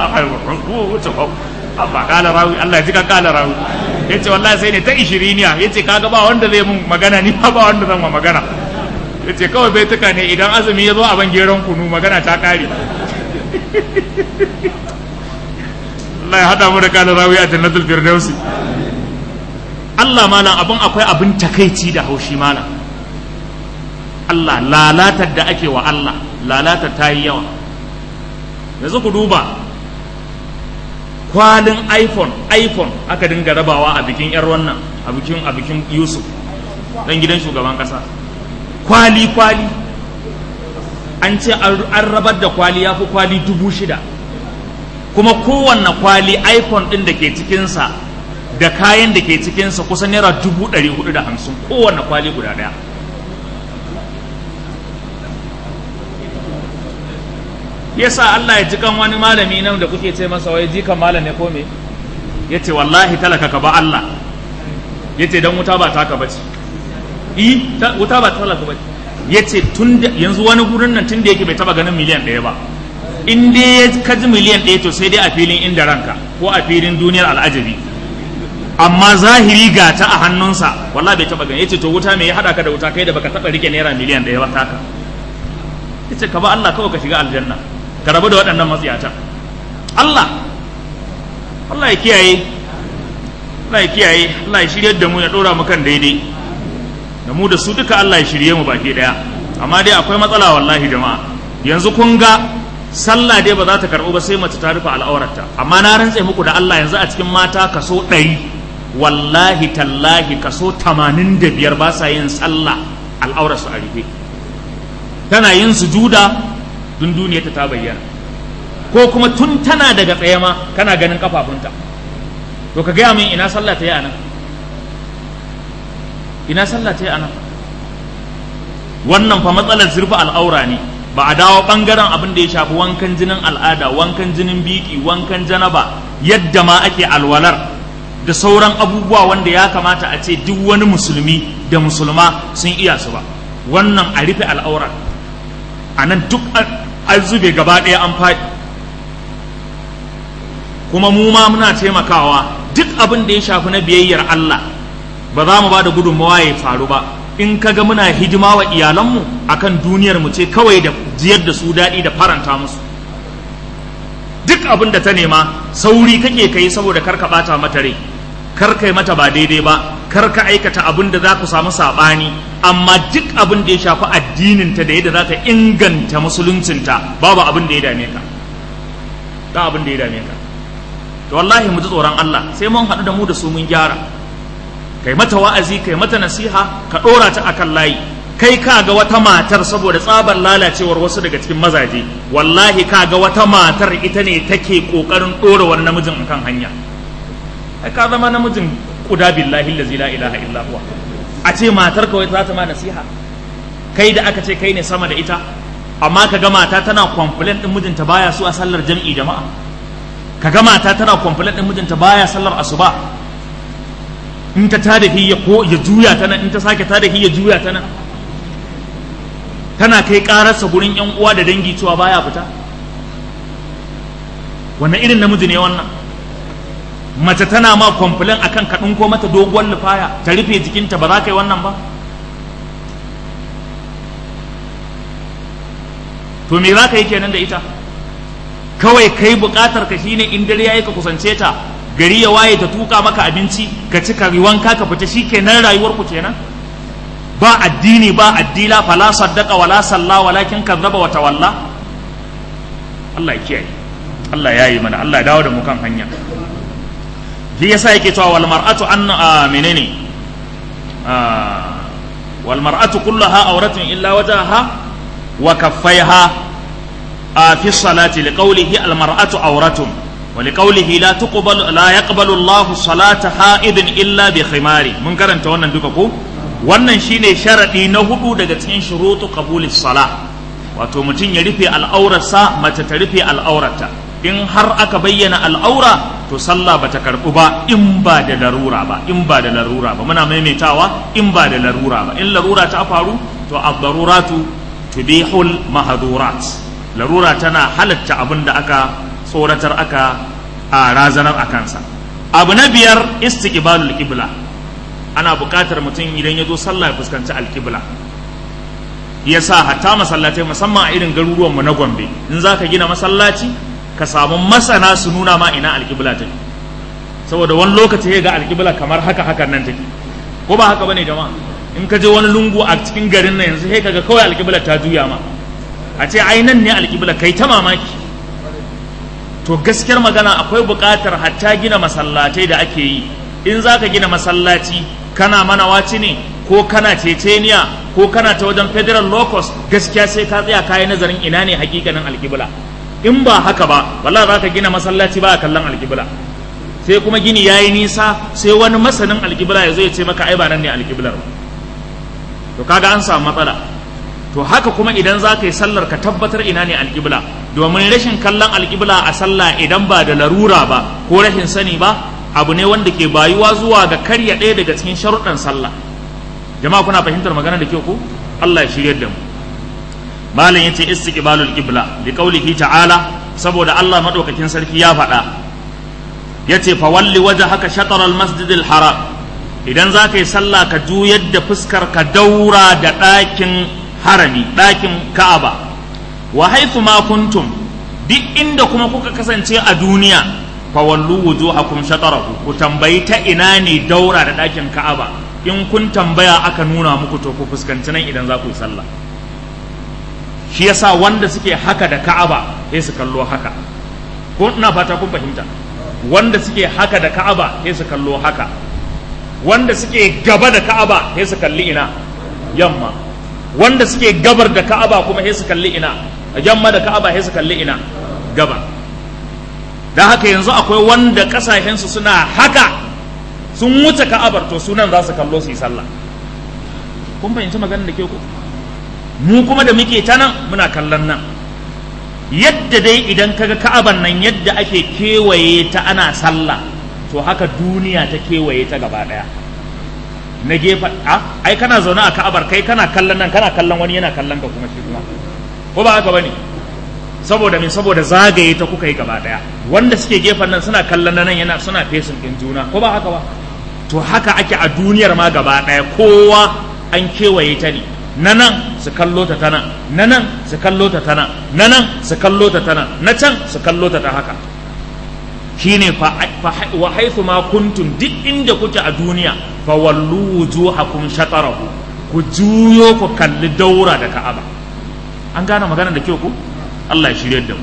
abba kala rawi Allah ji kan ƙara rawi ya ce wallahi sai ne ta ishiriniya ya ce kaga ba wanda zai mun magana ni ba ba wanda zan ma magana ya ce kawai bai tuka ne idan azumi ya zo a ban geron kunu magana ta kare Allah ya hada mu da kala rawi a jannatul firdausi Allah malam abin akwai abin takaici da haushi malam Allah lalatar da ake wa Allah lalatar ta yi yawa yanzu ku duba kwalin iphone iphone aka dinga rabawa a bikin yar wannan a bikin a bikin yusuf dan gidan shugaban kasa kwali kwali an ce an rabar da kwali ya fi kwali dubu shida kuma kowanne kwali iphone din da ke cikinsa da kayan da ke cikinsa kusan naira dubu ɗari hudu da hamsin kowanne kwali guda ɗaya yasa Allah ya jikan wani malami nan da kuke ce masa wai jikan malam ne ko me yace wallahi talaka ka ba Allah yace dan wuta ba taka bace i wuta ba talaka bace yace tun yanzu wani gurin nan tun da yake bai taba ganin miliyan ɗaya ba in dai ka ji miliyan ɗaya to sai dai a filin inda ranka ko a filin duniyar al'ajabi amma zahiri ga ta a hannunsa wallahi bai taba gani yace to wuta me ya hada ka da wuta kai da baka taba rike naira miliyan ɗaya ba taka yace ka ba Allah kawai ka shiga aljanna ka rabu da waɗannan matsiyata Allah Allah ya kiyaye Allah ya kiyaye Allah ya shirye da mu ya ɗora mu kan daidai da mu da su duka Allah ya shirye mu baki ɗaya amma dai akwai matsala wallahi jama'a yanzu kun ga sallah dai ba za ta karɓu ba sai mace ta rufe al'aurarta amma na rantse muku da Allah yanzu a cikin mata kaso ɗari wallahi tallahi kaso tamanin da biyar ba sa yin sallah al'aurarsu a rufe tana yin sujuda dun duniyarta ta bayyana ko kuma tun tana daga tsaye ma kana ganin kafafunta to ka gaya min ina sallah ta yi anan ina sallah ta yi anan wannan fa matsalar zurfa al'aura ne ba a dawo bangaren abin da ya shafi wankan jinin al'ada wankan jinin biki wankan janaba yadda ma ake alwalar da sauran abubuwa wanda ya kamata a ce duk wani musulmi da musulma sun iya su ba wannan a rufe al'aurar a nan duk an zube gaba ɗaya an faɗi kuma mu ma muna taimakawa duk abin da ya shafi na biyayyar Allah ba za mu ba da gudunmawa ya faru ba in kaga muna hidima wa iyalanmu akan duniyar mu ce kawai da jiyar da su daɗi da faranta musu duk abin da ta nema sauri kake kai saboda kar ka ɓata mata rai kar kai mata ba daidai ba kar ka aikata abin da za ku samu saɓani amma duk abin da ya shafi addininta da yadda za ta inganta musuluncinta babu abin da ya dame ka ba abin da ya dame ka to wallahi mu ji tsoron Allah sai mun haɗu da mu da su mun gyara kai mata wa'azi kai mata nasiha ka ɗora ta akan layi kai ka ga wata matar saboda tsabar lalacewar wasu daga cikin mazaje wallahi ka ga wata matar ita ne take kokarin ɗora wani namijin akan hanya ai ka zama namijin kuda billahi allazi la ilaha illa huwa a ce matar kawai za ta ma nasiha kai da aka ce kai ne sama da ita amma ka ga mata tana complain din mijinta baya so a sallar jam'i jama'a ka ga mata tana complain din mijinta baya sallar asuba in ta tada hi ya ko ya juya ta nan in ta sake tada hi ya juya ta nan tana kai kararsa gurin yan uwa da dangi cewa baya fita wannan irin namiji ne wannan mace tana ma complain akan ka ko mata doguwar lufaya ta rufe jikinta ba za ka yi wannan ba to me za ka yi kenan da ita kawai kai bukatar ka shine in dare yayi ka kusance ta gari ya waye ta tuka maka abinci ka ci ka wanka ka fita shikenan rayuwar ku kenan ba addini ba addila fala saddaqa wala salla walakin kazzaba wa tawalla Allah ya kiyaye Allah ya yi mana Allah ya dawo da mu kan hanya shi yasa yake cewa wal mar'atu an menene wal mar'atu kullaha awratun illa wajaha wa kaffaiha fi salati liqawlihi al mar'atu awratun wa liqawlihi la tuqbalu la yaqbalu Allah salata ha'idin illa bi khimari mun karanta wannan duka ko wannan shine sharadi na hudu daga cikin shurutu qabulis salah wato mutum ya rufe al'aurarsa mace ta rufe al'aurarta in har aka bayyana al'aura to sallah bata karɓu ba in ba da larura ba in ba da larura ba muna maimaitawa in ba da larura ba in larura ta faru to ad-daruratu tubihul mahdurat larura tana halatta abin da aka tsoratar aka a razanar a kansa abu na biyar istiqbalul qibla ana buƙatar mutum idan ya zo sallah ya fuskanci alƙibla yasa hatta masallatai musamman a irin garuruwan mu na Gombe in zaka gina masallaci ka samu masana su nuna ma ina alƙibla take saboda wani lokaci ya ga alƙibla kamar haka hakan nan take ko ba haka bane jama'a in ka je wani lungu a cikin garin nan yanzu sai kaga kawai alƙibla ta juya ma a ce ai nan ne alƙibla kai ta mamaki to gaskiyar magana akwai buƙatar hatta gina masallatai da ake yi in za ka gina masallaci kana mana waci ne ko kana ceceniya ko kana ta wajen federal locus gaskiya sai ka tsaya kayi nazarin ina ne hakikanin alƙibla in ba haka ba wallahi za ka gina masallaci ba a kallon alƙibla sai kuma gini ya yi nisa sai wani masanin alƙibla ya zo ya ce maka ai ba nan ne alƙiblar to kaga an samu matsala to haka kuma idan za ka yi sallar ka tabbatar ina ne alƙibla domin rashin kallon alƙibla a sallah idan ba da larura ba ko rashin sani ba abu ne wanda ke bayuwa zuwa ga karya ɗaya daga cikin sharuɗan sallah jama'a kuna fahimtar magana da kyau ko Allah ya shiryar da mu malam yace istiqbalul qibla li qawlihi ta'ala saboda Allah madaukakin sarki ya faɗa yace fa walli wajhaka shatr al masjid al haram idan za ka yi sallah ka juyar da fuskar ka daura da ɗakin harami ɗakin ka'aba wa haithu ma kuntum duk inda kuma kuka kasance a duniya fa wallu wujuhakum shatarahu ku tambayi ta ina ne daura da ɗakin ka'aba in kun tambaya aka nuna muku to ku fuskanci nan idan za ku yi sallah shi yasa wanda suke haka da ka'aba sai su kallo haka ko ina fata kun fahimta wanda suke haka da ka'aba sai su kallo haka wanda suke gaba da ka'aba sai su kalli ina yamma wanda suke gabar da ka'aba kuma sai su kalli ina yamma da ka'aba sai su kalli ina gaba da haka yanzu akwai wanda kasashensu suna haka sun wuce ka'abar to sunan za su kallo su yi sallah kun fahimci maganar da ke ku mu kuma da muke ta nan muna kallon nan yadda dai idan kaga ka'aban nan yadda ake kewaye ta ana sallah to haka duniya ta kewaye ta gaba daya na gefe a ai kana zaune a ka'abar kai kana kallon nan kana kallon wani yana kallon ka kuma shi kuma ko ba haka bane saboda me saboda zagaye ta kuka yi gaba daya wanda suke gefen nan suna kallon nan yana suna fesin din juna ko ba haka ba to haka ake a duniyar ma gaba daya kowa an kewaye ta ne na nan su kallo ta tana na nan su kallo ta tana na nan su kallo ta tana na can su kallo ta ta haka shine fa wa haythu ma kuntum duk inda kuke a duniya fa wallu wujuhakum shatarahu ku juyo ku kalli daura da Ka'aba an gane magana da kyau ku Allah ya shirye da mu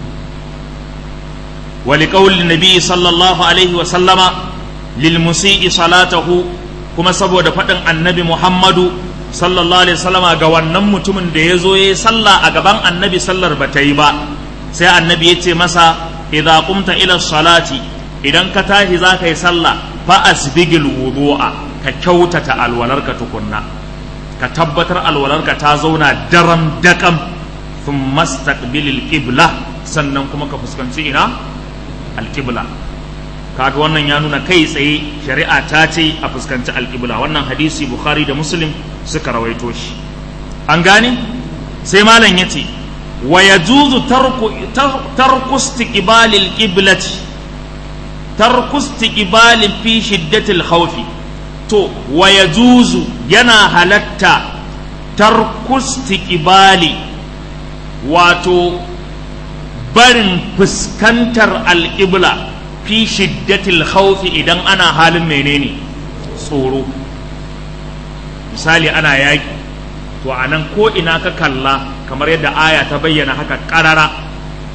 wa liqawli nabi sallallahu alaihi wa sallama lil musii salatahu kuma saboda faɗin annabi Muhammadu sallallahu alaihi wasallama ga wannan mutumin da ya zo ya yi sallah a gaban annabi sallar ba ta yi ba sai annabi ya ce masa idza qumta ila salati idan ka tashi za ka yi sallah fa asbigil wudu'a ka kyautata alwalarka tukunna ka tabbatar alwalarka ta zauna daram dakam thumma staqbilil qibla sannan kuma ka fuskanci ina alqibla kaga wannan ya nuna kai tsaye shari'a ta ce a fuskanci alqibla wannan hadisi bukhari da muslim suka rawaito shi an gane sai malam yace wa yajuzu tarku tarku istiqbalil qiblati tarku istiqbalin fi shiddatil khawfi to wa yajuzu yana halatta tarku istiqbali wato barin fuskantar alƙibla fi shiddatil khawfi idan ana halin menene tsoro misali ana yaƙi to a nan ko ina ka kalla kamar yadda aya ta bayyana haka ƙarara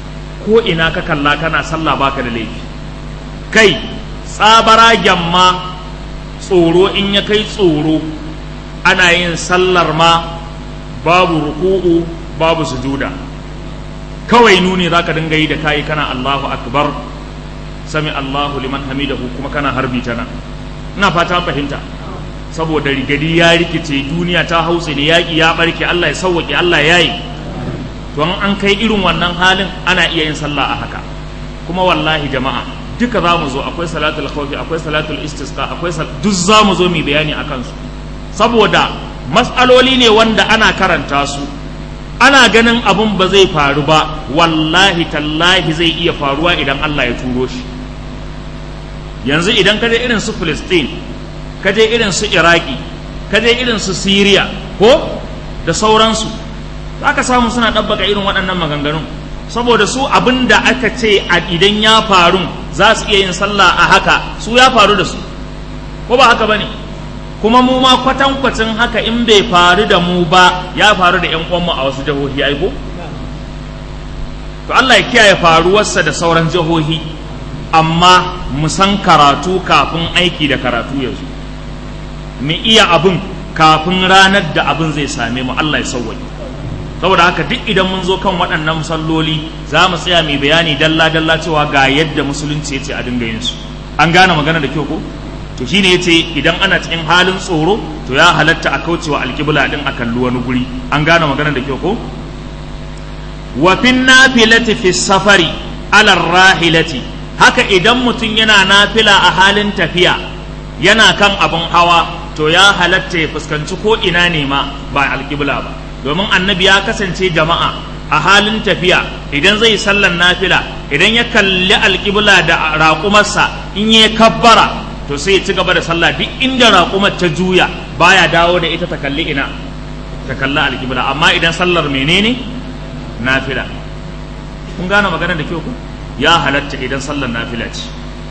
ko ina ka kalla kana sallah baka da laifi kai tsabara gyamma tsoro in ya kai tsoro ana yin sallar ma babu ruku'u babu sujuda kawai nuni za ka dinga yi da kayi kana Allahu akbar sami Allahu liman hamidahu kuma kana harbi ta nan ina fata fahimta saboda rigadi ya rikice duniya ta hausa ne yaƙi ya ɓarke Allah ya sauwaƙe Allah ya yi to an kai irin wannan halin ana iya yin sallah a haka kuma wallahi jama'a duka za mu zo akwai salatul khawfi akwai salatul istisqa akwai duk za mu zo mu bayani akan su saboda matsaloli ne wanda ana karanta su ana ganin abun ba zai faru ba wallahi tallahi zai iya faruwa idan Allah ya turo shi yanzu idan ka je irin su Palestine ka je irin su Iraki ka je irin su Syria ko da sauransu za ka samu suna ɗabbaka irin waɗannan maganganun saboda su abin da aka ce a idan ya faru za su iya yin sallah a haka su ya faru da su ko ba haka ba ne kuma mu ma kwatankwacin haka in bai faru da mu ba ya faru da 'yan uwanmu a wasu jihohi aiko to Allah ya kiyaye faruwarsa da sauran jihohi amma mu san karatu kafin aiki da karatu ya zo mu iya abin kafin ranar da abin zai same mu Allah ya sauwaye saboda haka duk idan mun zo kan waɗannan salloli za mu tsaya mai bayani dalla dalla cewa ga yadda musulunci ya ce a dinga yin su an gane magana da kyau ko to shine yace idan ana cikin halin tsoro to ya halatta a kaucewa alƙibla din a kalli wani guri an gane magana da kyau ko wa fin nafilati fi safari ala rahilati haka idan mutum yana nafila a halin tafiya yana kan abin hawa to ya halatta ya fuskanci ko ina ne ma ba alƙibla ba domin annabi ya kasance jama'a a halin tafiya idan zai sallan nafila idan ya kalli alƙibla da raƙumarsa in ya kabbara to sai ya ci gaba da sallah duk inda raƙumar ta juya baya dawo da ita ta kalli ina ta kalli alƙibla amma idan sallar menene nafila kun gane magana da kyau ku ya halatta idan sallar nafila ce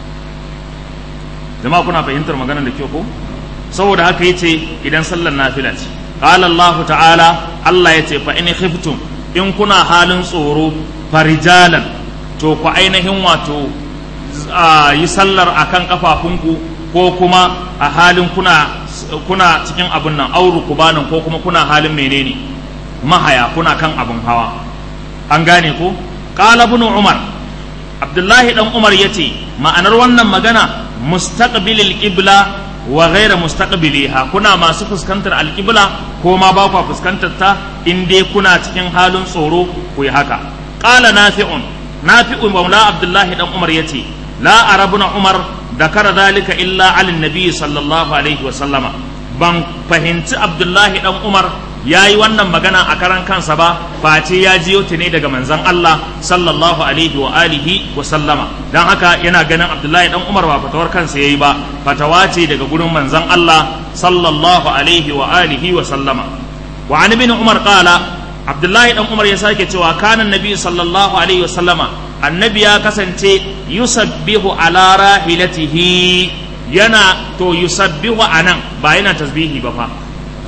jama'a kuna fahimtar magana da kyau ko saboda haka yace idan sallar nafila ce qala Allah ta'ala Allah yace fa in khiftum in kuna halin tsoro farijalan to ku ainihin wato yi sallar akan kafafunku ko kuma a halin kuna kuna cikin abin nan auru kubanin ko kuma kuna halin menene mahaya kuna kan abin hawa an gane ko qala ibn umar abdullahi dan umar yace ma'anar wannan magana mustaqbilil qibla wa ghayra mustaqbiliha kuna masu fuskantar alqibla ko ma ba ku fuskantar ta in dai kuna cikin halin tsoro ku yi haka qala nafi'un nafi'un maula abdullahi dan umar yace la arabuna umar dakara dalika illa ala nabi sallallahu alaihi wa sallama ban fahimci abdullahi dan umar ya yi wannan magana a karan kansa ba face ya jiyo ta ne daga manzon Allah sallallahu alaihi wa alihi wa sallama dan haka yana ganin abdullahi dan umar ba fatawar kansa yayi ba fatawa ce daga gurin manzon Allah sallallahu alaihi wa alihi wa sallama wa an ibn umar qala abdullahi dan umar ya sake cewa kana nabi sallallahu alaihi wa sallama annabi ya kasance yusabbihu ala rahilatihi yana to yusabbihu anan ba yana tasbihi ba fa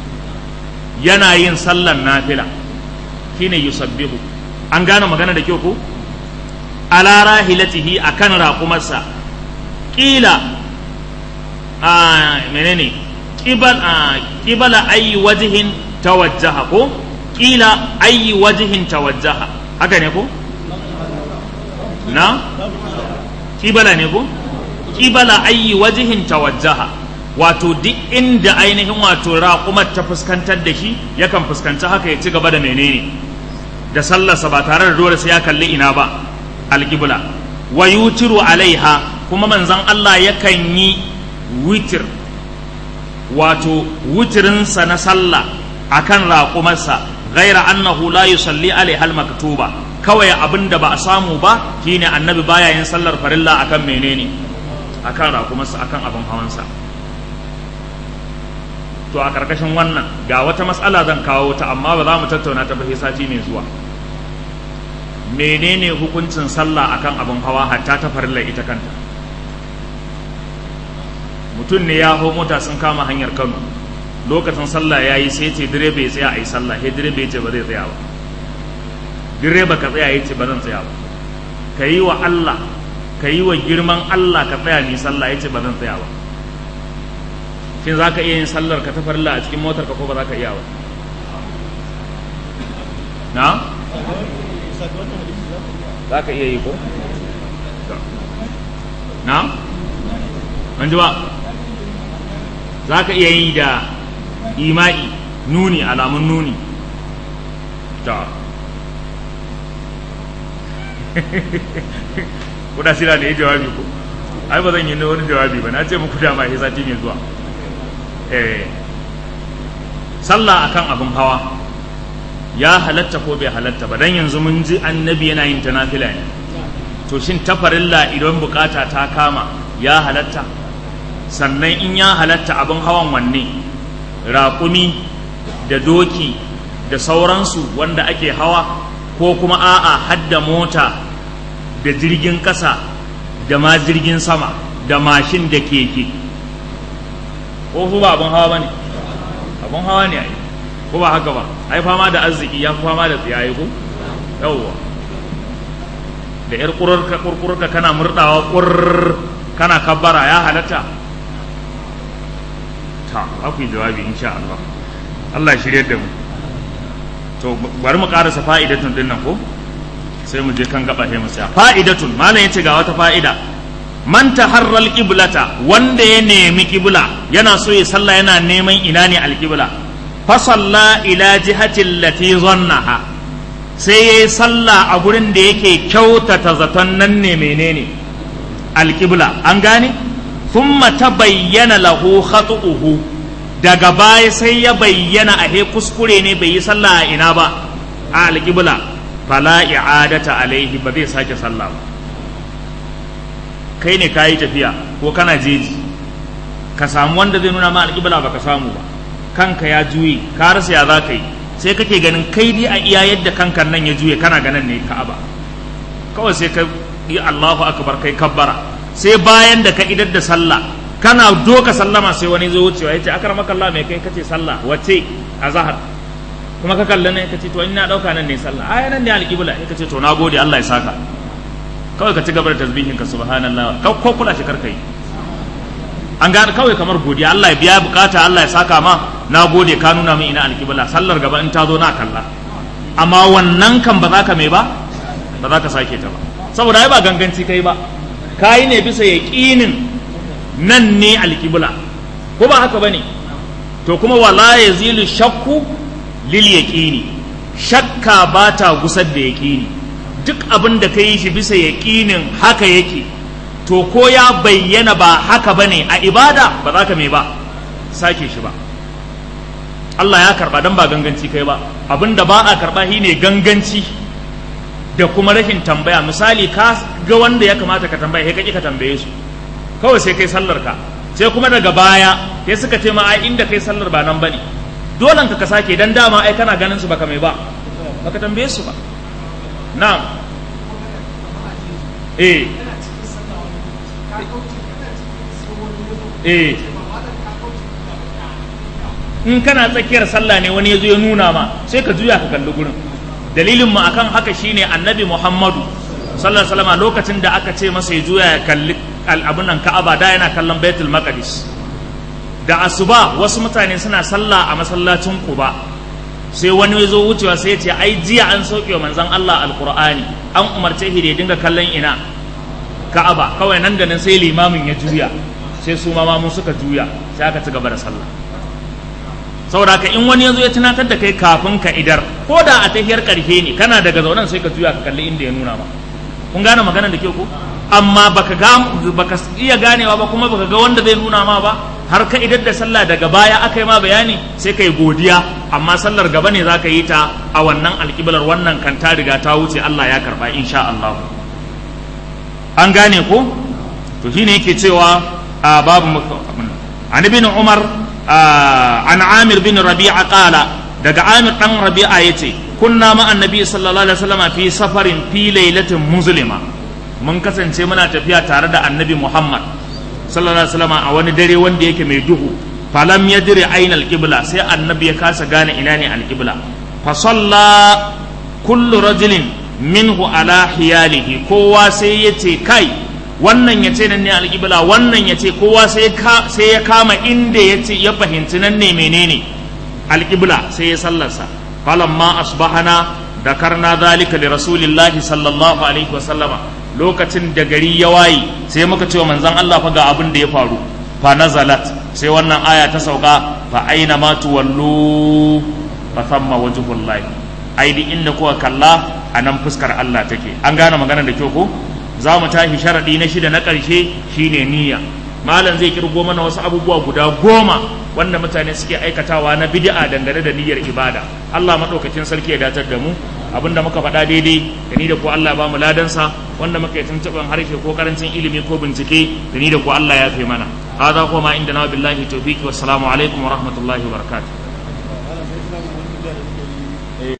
yana yin sallan nafila shine yusabbihu an gane magana da kyau ko ala rahilatihi akan raqumarsa qila a menene qibal a qibala ayi wajhin tawajjaha ko qila ayi wajhin tawajjaha haka ne ko na kibala ne ko kibala ayi wajihin tawajjaha wato duk inda ainihin wato raƙumar ta fuskantar da shi yakan fuskanci haka ya ci gaba da menene da sallarsa ba tare da dole sai ya kalli ina ba alƙibla wa yutiru alaiha kuma manzon Allah yakan yi witir wato wutirinsa na sallah akan raƙumarsa ghaira annahu la yusalli alaiha al-maktuba kawai abin da ba a samu ba shine annabi baya yin sallar farilla akan menene akan rakumarsa akan abin hawansa to a karkashin wannan ga wata matsala zan kawo ta amma ba za mu tattauna ta ba sati mai zuwa menene hukuncin sallah akan abin hawa hatta ta farilla ita kanta mutum ne ya hau mota sun kama hanyar kano lokacin sallah ya yi sai ce direba ya tsaya a yi sallah sai direba ya ce ba zai tsaya ba direba ka tsaya ya ce ba zan tsaya ba ka yi wa Allah ka yi wa girman Allah ka tsaya ni sallah yace ba zan tsaya ba shin za ka iya yin sallar ka ta farilla a cikin motar ka ko ba za ka iya ba na za ka iya yi ko na an ji ba za ka iya yi da ima'i nuni alamun nuni ta kuda sira da ya jawabi ko ai ba zan yi wani jawabi ba na ce muku dama ya sati mai zuwa eh sallah akan abin hawa ya halatta ko bai halatta ba dan yanzu mun ji annabi yana yin ta nafila ne to shin tafarilla idan bukata ta kama ya halatta sannan in ya halatta abin hawan wanne raƙumi da doki da sauransu wanda ake hawa ko kuma a'a hadda mota da jirgin ƙasa da ma jirgin sama da mashin da keke ko su ba abin hawa ba ne abin hawa ne ai ko ba haka ba ai fama da arziki ya fi fama da tsiyaye ko yawwa da yar kururka kurkurka kana murdawa kurr kana kabbara ya halatta ta aku jawabi insha Allah Allah ya shirye da mu to bari mu karasa fa'idatun din nan ko sai mu je kan gaba sai mu tsaya fa'idatun malam yace ga wata fa'ida man taharral qiblata wanda ya nemi qibla yana so ya sallah yana neman ina ne alqibla fa salla ila jihati allati zannaha sai yayi sallah a gurin da yake kyautata zaton nan ne menene alqibla an gane thumma tabayyana lahu khatu'uhu daga baya sai ya bayyana a he kuskure ne bai yi sallah a ina ba a alqibla fala i'adata alaihi ba zai sake sallah ba kai ne kayi tafiya ko kana jeji ka samu wanda zai nuna ma alƙibla ba ka samu ba kanka ya juye ka rasa ya za ka yi sai kake ganin kai dai a iya yadda kankan nan ya juye kana ganin ne ka'aba kawai sai ka yi Allahu akbar kai kabbara sai bayan da ka idar da sallah kana doka sallama sai wani zo wucewa yace akramaka Allah mai kai kace sallah wace azhar kuma ka kalla ne kace to ina dauka nan ne sallah ai nan ne alƙibla kace to nagode Allah ya saka kawai ka ci gaba da tasbihin ka subhanallah ka ko kula shi karkai an ga kawai kamar godiya Allah ya biya bukata Allah ya saka ma na gode ka nuna min ina alkibla sallar gaba in ta zo na kalla amma wannan kan ba za ka mai ba ba za ka sake ta ba saboda ai ba ganganci kai ba kai ne bisa yaqinin nan ne alkibla ko ba haka bane to kuma wala yazilu shakku lil yaqini shakka ba ta gusar da yaqini duk abin da ka yi shi bisa yaƙinin haka yake to ko ya bayyana ba haka ba ne a ibada ba za ka mai ba sake shi ba Allah ya karba don ba ganganci kai ba abin da ba a karba shi ne ganganci da kuma rashin tambaya misali ka ga wanda ya kamata ka tambaya sai kaki ka tambaye su kawai sai kai sallar ka sai kuma daga baya sai suka ce ma ai inda kai sallar ba nan bane dole ka ka sake dan dama ai kana ganin su baka mai ba baka tambaye su ba na'am eh eh in kana tsakiyar sallah ne wani ya zo ya nuna ma sai ka juya ka kalli gurin dalilin mu akan haka shine annabi muhammadu sallallahu alaihi wasallam lokacin da aka ce masa ya juya ya kalli abun nan ka'aba da yana kallon baitul maqdis da asuba wasu mutane suna sallah a masallacin quba sai wani ya zo wucewa sai ya ce ai jiya an sauke wa manzon Allah alqur'ani an umarce shi da ya dinga kallon ina ka'aba kawai nan da nan sai limamin ya juya sai su ma mu suka juya sai aka ci gaba da sallah saboda haka in wani ya zo ya tunatar da kai kafin ka idar ko da a tahiyar karfe ne kana daga zaunan sai ka juya ka kalli inda ya nuna ma kun gane maganar da ke ko amma baka ga baka iya ganewa ba kuma baka ga wanda zai nuna ma ba har ka idar da sallah daga baya aka yi ma bayani sai kai godiya amma sallar gaba ne zaka yi ta a wannan alƙiblar wannan kan ta riga ta wuce Allah ya karba insha Allah an gane ko to shine yake cewa a babu an ibn Umar an Amir bin Rabi'a qala daga Amir dan Rabi'a yace kunna ma annabi sallallahu alaihi wasallam fi safarin fi lailatin muslima mun kasance muna tafiya tare da annabi Muhammad sallallahu alaihi wasallam a wani dare wanda yake mai duhu falam yadri aina alqibla sai annabi ya kasa gane ina ne alqibla fa salla kullu rajulin minhu ala hiyalihi kowa sai ya ce kai wannan ya ce nan ne alƙibla wannan ya ce kowa sai ya kama inda ya ce ya fahimci nan ne menene alƙibla sai ya sallarsa falamma asbahana dakarna zalika li rasulillahi sallallahu alaihi wa sallama lokacin da gari ya waye sai muka ce wa manzon Allah fa ga abin da ya faru fa nazalat sai wannan aya ta sauka fa aina ma tuwallu fa thamma wajhullahi ai di inda kuka kalla a nan fuskar Allah take an gane magana da kyau ko za mu tashi sharaɗi na shida na ƙarshe shine niyya malam zai kirgo mana wasu abubuwa guda goma wanda mutane suke aikatawa na bid'a dangane da niyyar ibada Allah maɗaukakin sarki ya datar da mu abinda muka faɗa daidai da ni da ku Allah ba mu ladansa wanda muka yi tuntuɓin harshe ko karancin ilimi ko bincike da ni da ku Allah ya fi mana هذا هو ما عندنا بالله التوفيق والسلام عليكم ورحمة الله وبركاته